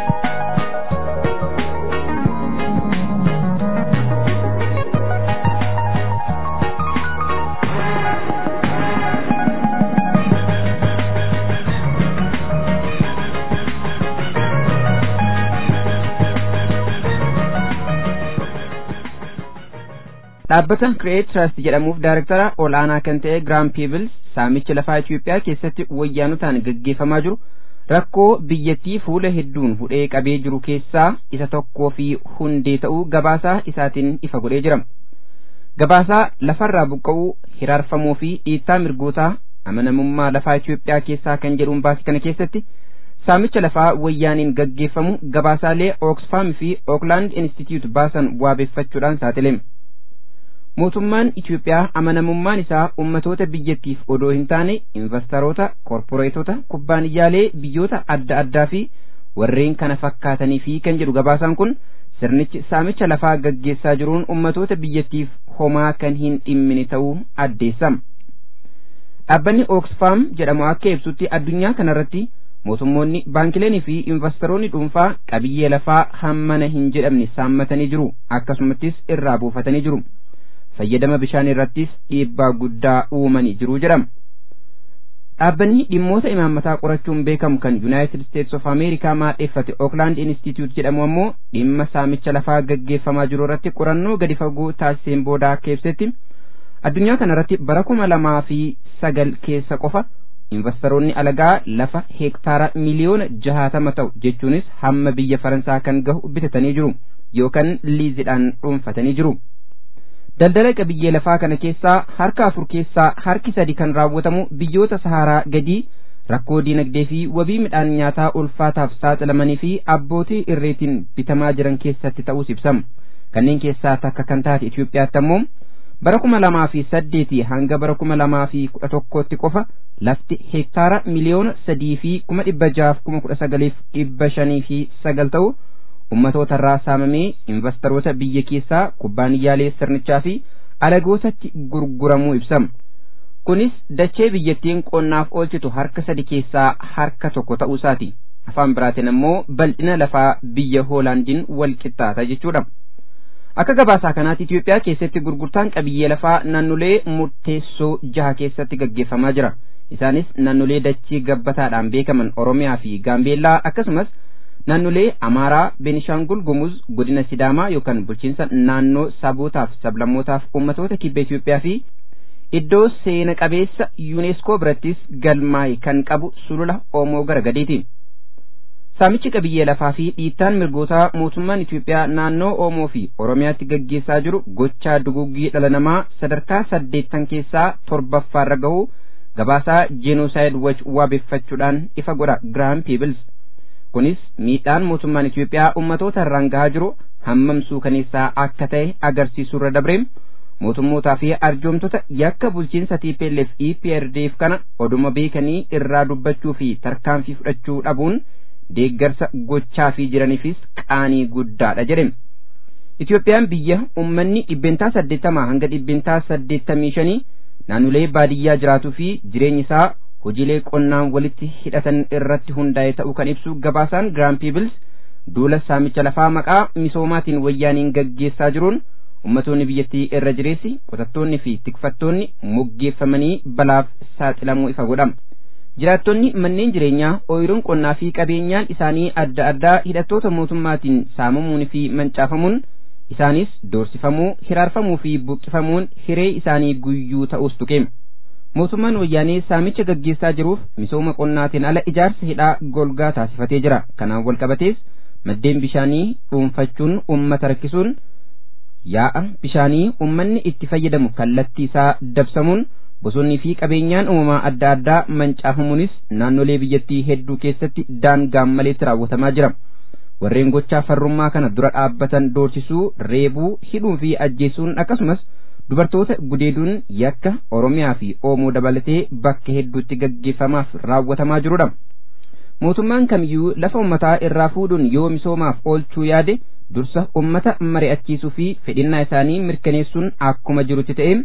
dhaabbata kireet trust jedhamuuf daarektara olaanaa kan ta'e giraam piibils saamicha lafaa Itoophiyaa keessatti wayyaanotaan gaggeeffamaa jiru rakkoo biyyattii fuula hedduun hudhee qabee jiru keessaa isa tokkoo fi hundee ta'uu gabaasaa isaatiin ifa godhee jira. Gabaasaa lafarraa buqqa'uu hiraarfamuu fi dhiittaa mirgootaa amanamummaa lafaa Itoophiyaa keessaa kan jedhuun baase kana keessatti saamicha lafaa wayyaaniin gaggeeffamu gabaasaalee Oxfam fi Oakland Institute baasan waabeeffachuudhaan saaxilame. mootummaan Itoophiyaa amanamummaan isaa ummatoota biyyattiif odoo hin taane investoroota, korporeetota, kubbaaniyyaalee biyyoota adda addaa fi warreen kana fakkaatanii fi kan jedhu gabaasaan kun sirnichi saamicha lafaa gaggeessaa jiruun ummatoota biyyattiif homaa kan hin dhimmine ta'uu addeessama. Dhaabbanni Oxfam jedhamu akka ibsutti addunyaa kanarratti mootummoonni baankileen fi investoroonni dhuunfaa qabiyyee lafaa hammana hin jedhamne saammatanii jiru akkasumattis irraa buufatanii jiru. fayyadama bishaan irrattis dhiibbaa guddaa uumanii jiru jedhama. Dhaabbanni dhimmoota imaammataa qorachuun beekamu kan United States of America maadheeffate Oakland Institute jedhamu ammoo dhimma saamicha lafaa gaggeeffamaa jiru irratti qorannoo gadi fagoo taasiseen booda akka ibsetti addunyaa kanarratti bara kuma lamaa fi sagal keessa qofa investoroonni alagaa lafa heektaara miliyoona jahatama ta'u jechuunis hamma biyya faransaa kan gahu bitatanii jiru yookaan liizidhaan dhuunfatanii jiru. daldala qabiyyee lafaa kana keessaa harka afur keessaa harki sadi kan raawwatamu biyyoota saharaa gadii rakkoo diinagdee fi wabii midhaan nyaataa ulfaataaf saaxilamanii fi abbootii irreetiin bitamaa jiran keessatti ta'uus ibsama kanneen keessaa takka kan taate Itoophiyaatti ammoo bara kuma lamaa fi saddeetii hanga bara kuma lamaa fi kudha tokkootti qofa lafti heektaara miliyoona sadii fi kuma dhibba jaaf kuma kudha sagaliif dhibba shanii fi sagal ta'u ummatoota irraa saamamee investoroota biyya keessaa kubbaaniyyaalee sirnichaa fi alagootatti gurguramuu ibsama. Kunis dachee biyyattiin qonnaaf oolchitu harka sadi keessaa harka tokko ta'uu isaati. Afaan biraatiin ammoo bal'ina lafaa biyya Hoolaandiin wal qixxaata jechuudha. Akka gabaasaa kanaatti Itoophiyaa keessatti gurgurtaan qabiyyee lafaa naannolee murteessoo jaha keessatti gaggeeffamaa jira. Isaanis naannolee dachee gabbataadhaan beekaman Oromiyaa fi Gaambeellaa akkasumas naannolee Amaaraa, Beenishaangul Gumuz, godina Sidaamaa yookaan bulchiinsa naannoo sabootaaf sablammootaaf uummatoota kibba Itoophiyaa fi iddoo seena qabeessa yuuneeskoo birattis galmaa'e kan qabu sulula Oomoo gara gadiiti. Saamichi qabiyyee lafaa fi dhiittaan mirgootaa mootummaan Itoophiyaa naannoo Oomoo fi Oromiyaatti gaggeessaa jiru gochaa duguggii dhala namaa sadarkaa saddeettan keessaa torbaffaarra gahu gabaasaa jeenoosaayid wach waabeeffachuudhaan ifa godha Giraam Piibils. Kunis miidhaan mootummaan Itoophiyaa uummatoota irraan gahaa jiru hammamsuu kaneessaa akka ta'e agarsiisurra dabreem mootummootaa fi arjoomtota yakka bulchiinsa TPLF EPRDF kana oduma beekanii irraa dubbachuu fi tarkaanfii fudhachuu dhabuun deeggarsa gochaa fi jiraniifis qaanii guddaadha jedhame. Itoophiyaan biyya uummanni dhibbentaa saddeettamaa hanga dhibbentaa saddeettamii shanii naannolee baadiyyaa jiraatuu fi jireenyi isaa hojiilee qonnaan walitti hidhatan irratti hundaa'e ta'uu kan ibsu gabaasaan Giraam Piibils duula saamicha lafaa maqaa misoomaatiin wayyaaniin gaggeessaa jiruun ummatoonni biyyattii irra jireessi qotattoonni fi tikfattoonni moggeeffamanii balaaf saaxilamuu ifa godhama. Jiraattonni manneen jireenyaa ooyiruun qonnaa fi qabeenyaan isaanii adda addaa hidhattoota mootummaatiin saamamuun fi mancaafamuun isaanis doorsifamuu, hiraarfamuu fi buqqifamuun hiree isaanii guyyuu ta'us tuqeema. Mootummaan wayyaanee saamicha gaggeessaa jiruuf misooma qonnaatiin ala ijaarsa hidhaa golgaa taasifatee jira. Kanaan wal qabatees maddeen bishaanii dhuunfachuun uummata rakkisuun yaa'a bishaanii uummanni itti fayyadamu kallattii isaa dabsamuun bosonnii fi qabeenyaan uumamaa adda addaa mancaafamuunis naannolee biyyattii hedduu keessatti daangaan maleetti raawwatamaa jira. Warreen gochaa farrummaa kana dura dhaabbatan doorsisuu, reebuu, hidhuu fi ajjeesuun akkasumas dubartoota gudeeduun yakka Oromiyaa fi Oomoo dabalatee bakka hedduutti gaggeeffamaaf raawwatamaa jirudha. Mootummaan kamiyyuu lafa ummataa irraa fuudhuun yoo misoomaaf oolchuu yaade dursa ummata mari'achiisuu fi fedhinnaa isaanii mirkaneessuun akkuma jirutti ta'e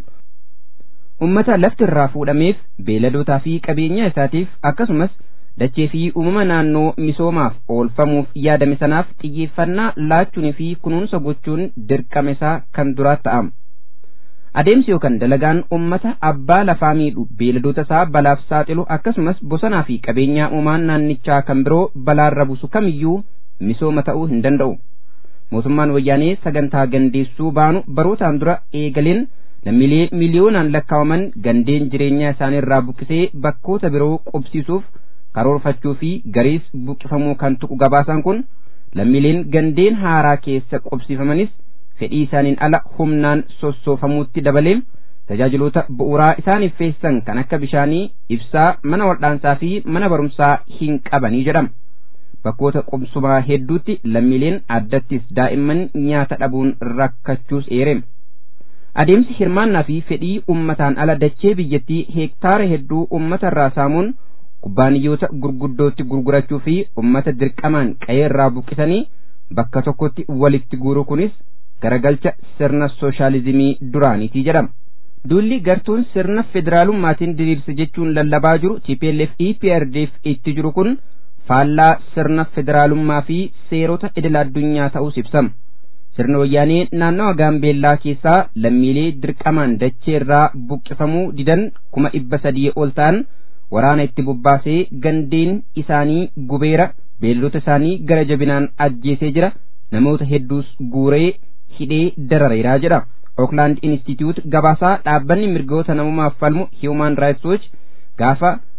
ummata lafti irraa fuudhameef beeladootaa fi qabeenya isaatiif akkasumas dachee fi uumama naannoo misoomaaf oolfamuuf yaadame sanaaf xiyyeeffannaa laachuunii fi kunuunsa gochuun dirqama isaa kan duraa ta'ama. Adeemsi yookaan dalagaan ummata abbaa lafaa miidhu beeladoota isaa balaaf saaxilu akkasumas bosonaa fi qabeenyaa uumaan naannichaa kan biroo balaarra buusu kamiyyuu misooma ta'uu hin danda'u. Mootummaan wayyaanee sagantaa gandeessuu baanu barootaan dura eegaleen lammiilee miliyoonaan lakkaa'aman gandeen jireenyaa isaaniirraa buqqisee bakkoota biroo qubsiisuuf karoorfachuu fi gariis buqqifamuu kan tuqu gabaasaan kun lammiileen gandeen haaraa keessa qubsifamanis fedhii isaaniin ala humnaan sossoofamuutti dabalee tajaajiloota bu'uuraa isaaniif feessan kan akka bishaanii ibsaa mana waldhaansaa fi mana barumsaa hin qabanii jedhama. Bakkoota qubsumaa hedduutti lammiileen addattis daa'imman nyaata dhabuun rakkachuus eereera. Adeemsi hirmaannaa fi fedhii ummataan ala dachee biyyattii heektaara hedduu ummata irraa saamuun kubbaaniyyoota gurguddootti gurgurachuu fi ummata dirqamaan qe'ee irraa buqqisanii bakka tokkotti walitti guuruu kunis garagalcha sirna sooshaalizimii duraaniitii jedhama. Duulli gartuun sirna federaalummaatiin diriirse jechuun lallabaa jiru TPLF EPRDF itti jiru kun faallaa sirna federaalummaa fi seerota idil addunyaa ta'uus ibsama. Sirna wayyaanee naannawa gaambeellaa keessaa lammiilee dirqamaan dachee irraa buqqifamuu didan kuma dhibba sadii ol ta'an waraana itti bobbaasee gandeen isaanii gubeera beellota isaanii gara jabinaan ajjeesee jira namoota hedduus guuree hidhee darareeraa jedha. Oakland Institute gabaasaa dhaabbanni mirgoota namummaaf falmu Human Rights Watch gaafa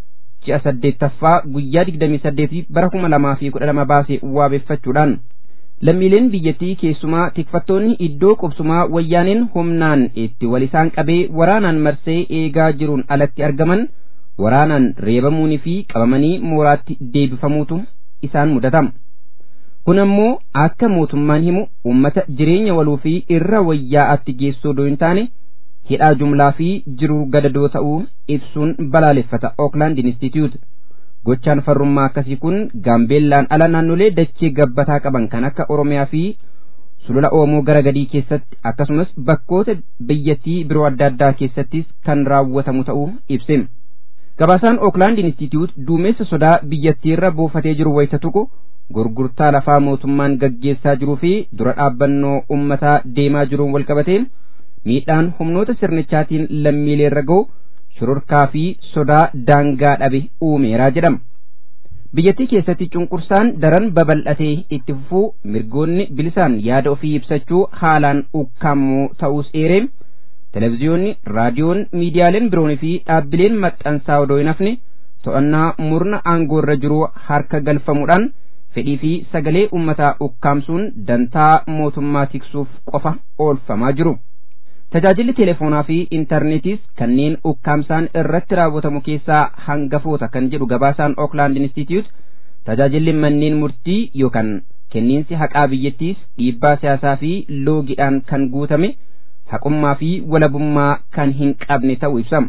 ji'a saddeettaffaa guyyaa digdamii saddeetii bara kuma lamaa fi kudha lama baase waabeeffachuudhaan lammiileen biyyattii keessumaa tikfattoonni iddoo qubsumaa wayyaaneen humnaan itti wal isaan qabee waraanaan marsee eegaa jiruun alatti argaman waraanaan reebamuunii fi qabamanii mooraatti deebifamuutu isaan mudatama. kun ammoo akka mootummaan himu ummata jireenya waluu fi irra wayyaa'atti geessuu odoo hin taane hidhaa jumlaa fi jiruu gadadoo ta'uu ibsuun balaaleffata Oakland Institute. Gochaan farrummaa akkasii kun gaambeellaan ala naannolee dachee gabbataa qaban kan akka Oromiyaa fi sulula Oomoo gara gadii keessatti akkasumas bakkoota biyyattii biroo adda addaa keessattis kan raawwatamu ta'uu ibse. Gabaasaan Oakland Institute duumessa sodaa biyyattiirra buufatee jiru wayita tuqu gurgurtaa lafaa mootummaan gaggeessaa jiruu fi dura dhaabbannoo ummataa deemaa jiruun walqabatee miidhaan humnoota sirnichaatiin lammiileerra ga'u shororkaa fi sodaa daangaa dhabe uumeeraa jedhama. Biyyattii keessatti cunqursaan daran babal'atee itti fufuu mirgoonni bilisaan yaada ofii ibsachuu haalaan ukkaammoo ta'uus eeree televezyiyoonni, raadiyoon, miidiyaaleen biroonii fi dhaabbileen maxxansaa odoo hin hafne to'annaa murna aangoorra jiru harka galfamuudhaan fedhii fi sagalee ummataa ukkaamsuun dantaa mootummaa tiksuuf qofa oolfamaa jiru. Tajaajilli teleefoonaa fi intarneetiis kanneen ukkaamsaan irratti raawwatamu keessaa hangafoota kan jedhu gabaasaan Oakland Institute tajaajilli manneen murtii yookaan kenniinsi haqaa biyyattiis dhiibbaa siyaasaa fi loogiidhaan kan guutame haqummaa fi walabummaa kan hin qabne ta'uu ibsama.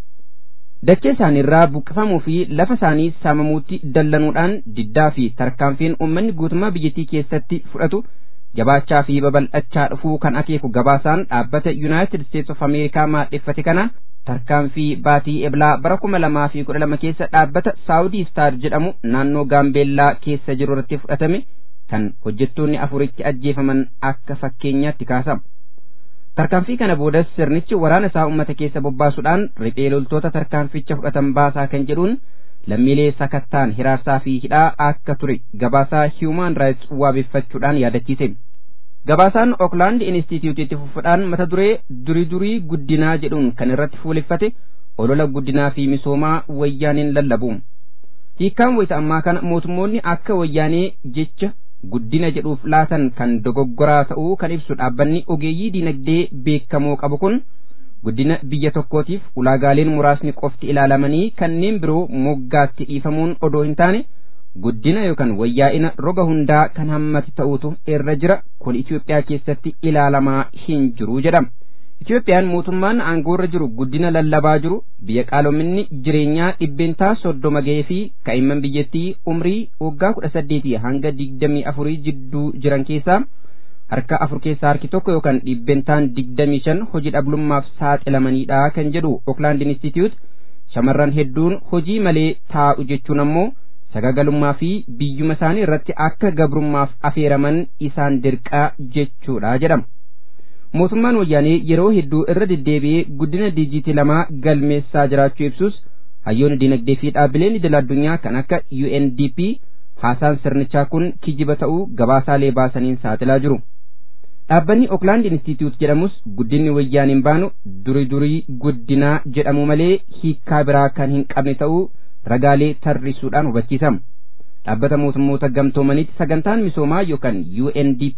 dachee isaaniirraa buqqifamuu fi lafa isaanii saamamuutti dallanuudhaan diddaa fi tarkaanfiin uummanni guutummaa biyyattii keessatti fudhatu jabaachaa fi babal'achaa dhufuu kan akeeku gabaasaan dhaabbata yuunaayitid steets of ameerikaa maadheffate kana tarkaanfii baatii eblaa bara kuma lamaa fi kudha lama keessa dhaabbata saawudii staar jedhamu naannoo gaambeellaa keessa jiru irratti fudhatame kan hojjettoonni afuritti ajjeefaman akka fakkeenyaatti kaasama. tarkaanfii kana boodas sirnichi waraana isaa ummata keessa bobbaasuudhaan riphee loltoota tarkaanficha fudhatan baasaa kan jedhuun lammiilee sakattaan hiraarsaa fi hidhaa akka ture gabaasaa hiiumaan raayits waabeeffachuudhaan yaadachiise. Gabaasaan Oakland Institute itti fufuudhaan mata duree durii durii guddinaa jedhuun kan irratti fuuleffate olola guddinaa fi misoomaa wayyaaneen lallabu. Hiikkaan wayita ammaa kana mootummoonni akka wayyaanee jecha guddina jedhuuf laatan kan dogoggoraa ta'uu kan ibsu dhaabbanni ogeeyyii dinagdee beekamoo qabu kun guddina biyya tokkootiif ulaagaaleen muraasni qofti ilaalamanii kanneen biroo moggaatti dhiifamuun odoo hin taane guddina yookaan wayyaa'ina roga hundaa kan hammate ta'utu irra jira kun Itoophiyaa keessatti ilaalamaa hin jiru jedhama. Itoophiyaan mootummaan aangoorra jiru guddina lallabaa jiru biyya qaaloominni jireenyaa dhibbeentaa soddoma ga'ee fi kaa'imman biyyattii umrii waggaa kudha saddeetii hanga digdamii afurii jidduu jiran keessaa harka afur keessaa harki tokko yookaan dhibbeentaan digdamii shan hojii dhablummaaf saaxilamanidha kan jedhu Oakland Institute shamarran hedduun hojii malee taa'u jechuun ammoo sagagalummaa fi biyyuma isaanii irratti akka gabrummaaf afeeraman isaan dirqaa jechuudha jedhama. mootummaan wayyaanee yeroo hedduu irra deddeebi'ee guddina diijiitii lamaa galmeessaa jiraachuu ibsus hayyoonni dinagdee fi dhaabbileen idil addunyaa kan akka UNDP haasaan sirnichaa kun kijiba ta'uu gabaasaalee baasaniin saaxilaa jiru. Dhaabbanni Oakland Institute jedhamus guddinni wayyaaniin baanu durii durii guddinaa jedhamu malee hiikkaa biraa kan hin qabne ta'uu ragaalee tarrisuudhaan hubachiisama. Dhaabbata mootummoota gamtoomanitti sagantaan misoomaa yookaan UNDP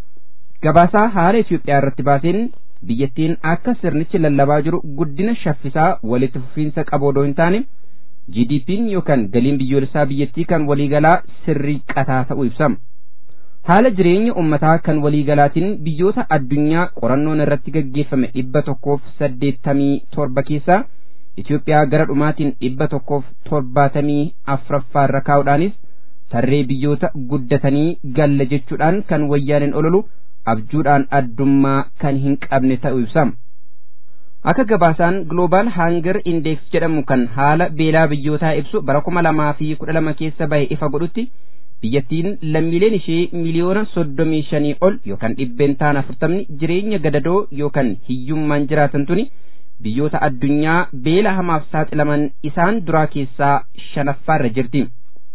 gabaasaa haala Itoophiyaa irratti baaseen biyyattiin akka sirnichi lallabaa jiru guddina shaffisaa walitti fufiinsa qabu odoo hin taane GDP'n yookaan galiin biyyoolessaa biyyattii kan waliigalaa sirrii qataa ta'uu ibsama. Haala jireenya uummataa kan waliigalaatiin biyyoota addunyaa qorannoon irratti gaggeeffame dhibba tokkoof saddeettamii torba keessaa Itoophiyaa gara dhumaatiin dhibba tokkoof torbaatamii afuraffaa irra kaa'uudhaanis tarree biyyoota guddatanii galla jechuudhaan kan wayyaaneen ololu abjuudhaan addummaa kan hin qabne ta'uu ibsama. Akka gabaasaan Global Hunger Index jedhamu kan haala beelaa biyyootaa ibsu bara kuma lamaa fi kudha lama keessa bahe ifa godhutti biyyattiin lammiileen ishee miliyoona soddomii shanii ol yookaan dhibbeentaan afurtamni jireenya gadadoo yookaan hiyyummaan jiraatan tuni biyyoota addunyaa beela hamaaf saaxilaman isaan duraa keessaa shanaffaarra jirti.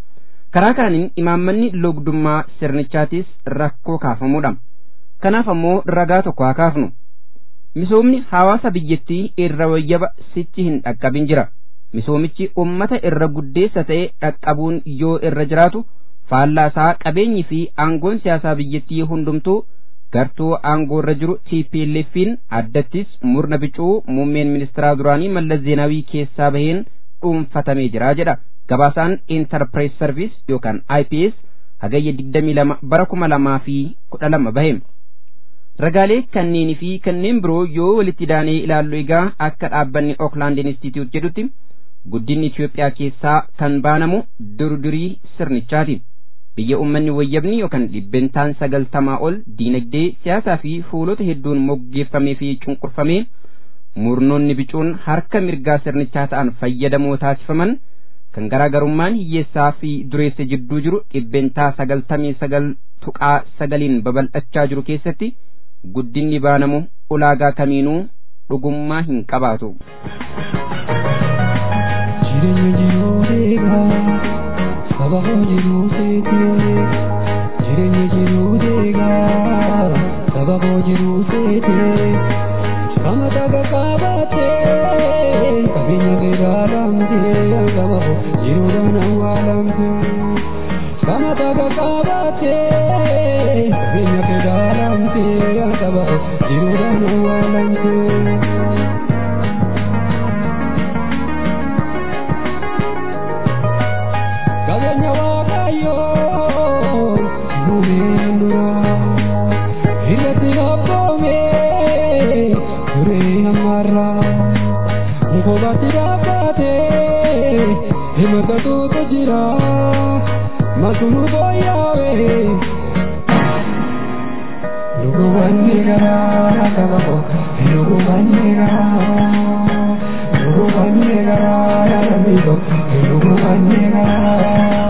Karaa kaaniin imaammanni logdummaa sirnichaatis rakkoo kaafamuudha. Kanaaf ammoo ragaa tokko haa kaafnu. Misoomni hawaasa biyyattii irra wayyaba sichi hin dhaqqabin jira. misoomichi ummata irra guddeessa ta'e dhaqqabuun yoo irra jiraatu faallaasaa qabeenyi fi aangoon siyaasaa biyyattii hundumtuu gartuu aangoo irra jiru TPLFin addattis murna bicuu muummeen ministeeraa duraanii Mallas Zeenaawii keessaa baheen dhuunfatamee jira jedha gabaasaan Enterprise Service yookaan IPS hagayya 22 bara 2012 bahe. Ragaalee kanneenii fi kanneen biroo yoo walitti daanee ilaallu egaa akka dhaabbanni Oakland Institute jedhutti guddinni Itoophiyaa keessaa kan baanamu durdurii sirnichaati. Biyya uummanni wayyabni yookaan dhibbentaan sagaltamaa ol diinagdee siyaasaa fi fuulota hedduun moggeeffamee fi cunqurfamee murnoonni bicuun harka mirgaa sirnichaa ta'an fayyadamoo taasifaman kan garaagarummaan hiyyeessaa fi dureessa jidduu jiru dhibbentaa sagaltamii sagal tuqaa sagaliin babal'achaa jiru keessatti guddinni baanamu ulaagaa kamiinuu dhugummaa hin qabaatu. Jireenya jiruu deegaa saba koo jiruu seetee jireenya jiruu deegaa saba koo jiruu seetee kama taga qabaatee qabeenya keeraa lamtee saba koo jiruudhaan awwaalamtee kama taga qabaatee qabeenya keeraa lamtee saba koo jiruudhaan awwaalamtee. qabeenya waaqayyoo nuumeen dura irratti abboomee duree ammarra mukobaatti dhaabbatee himatatuutu jira maqnu booyyaawe lugubanni garaa sababo lugubanni garaa lugubanni garaa lammiibo lugubanni garaa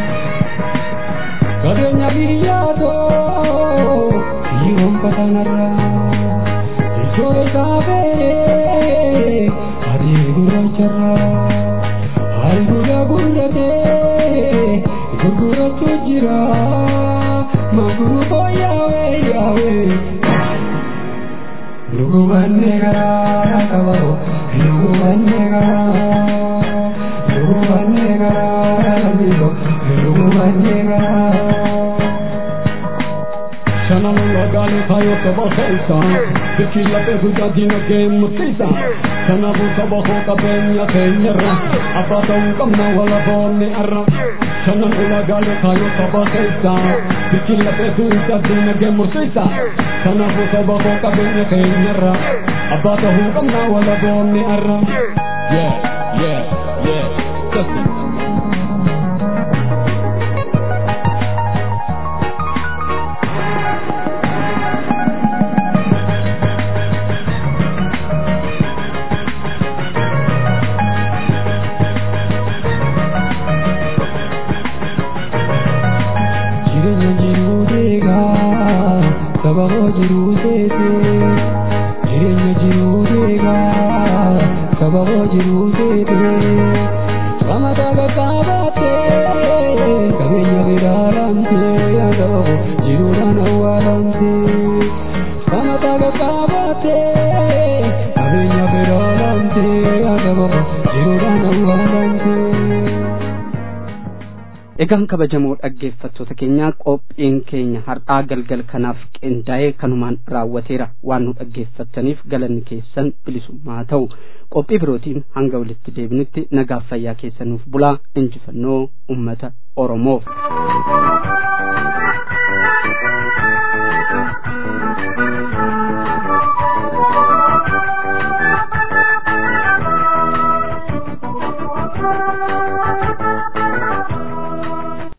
qabeenya biyyaatoo hiyyumfatanarra ijoo isaafee adii gurraacharra albuuda gurratee gurgurachuu jira maguru booyyaawe yaawe lugubanni garaa sababo lugubanni garaa lugubanni garaa lammiibo lugubanni garaa Sana lula gale kayo kaba khaisa Dikila pe huja dina ke mutisa Sana bu kaba ho ka benya kenyara Apa tau kamna wala bone arra Sana lula gale kayo kaba khaisa Dikila pe huja dina ke mutisa Sana bu kaba ho ka benya kenyara Apa tau kamna wala bone arra Yeah, yeah, yeah Just it. jireenya jiruu deegaa saba koo jiruu seetee jireenya jiruu deegaa saba koo jiruu seetee qama taga qaabattee qabeenya biraa lamtee saba koo jiruudhaan awwaalamtee qama taga qaabattee qabeenya biraa lamtee saba koo jiruudhaan awwaalamtee. Egaan kabajamoo dhaggeeffattoota keenya qophiin keenya har'aa galgal kanaaf qindaa'ee kanumaan raawwateera waan nu dhaggeeffattaniif galanni keessan bilisummaa ta'u qophii birootiin hanga walitti deebinutti nagaaf fayyaa keessanuuf bulaa injifannoo ummata Oromoof.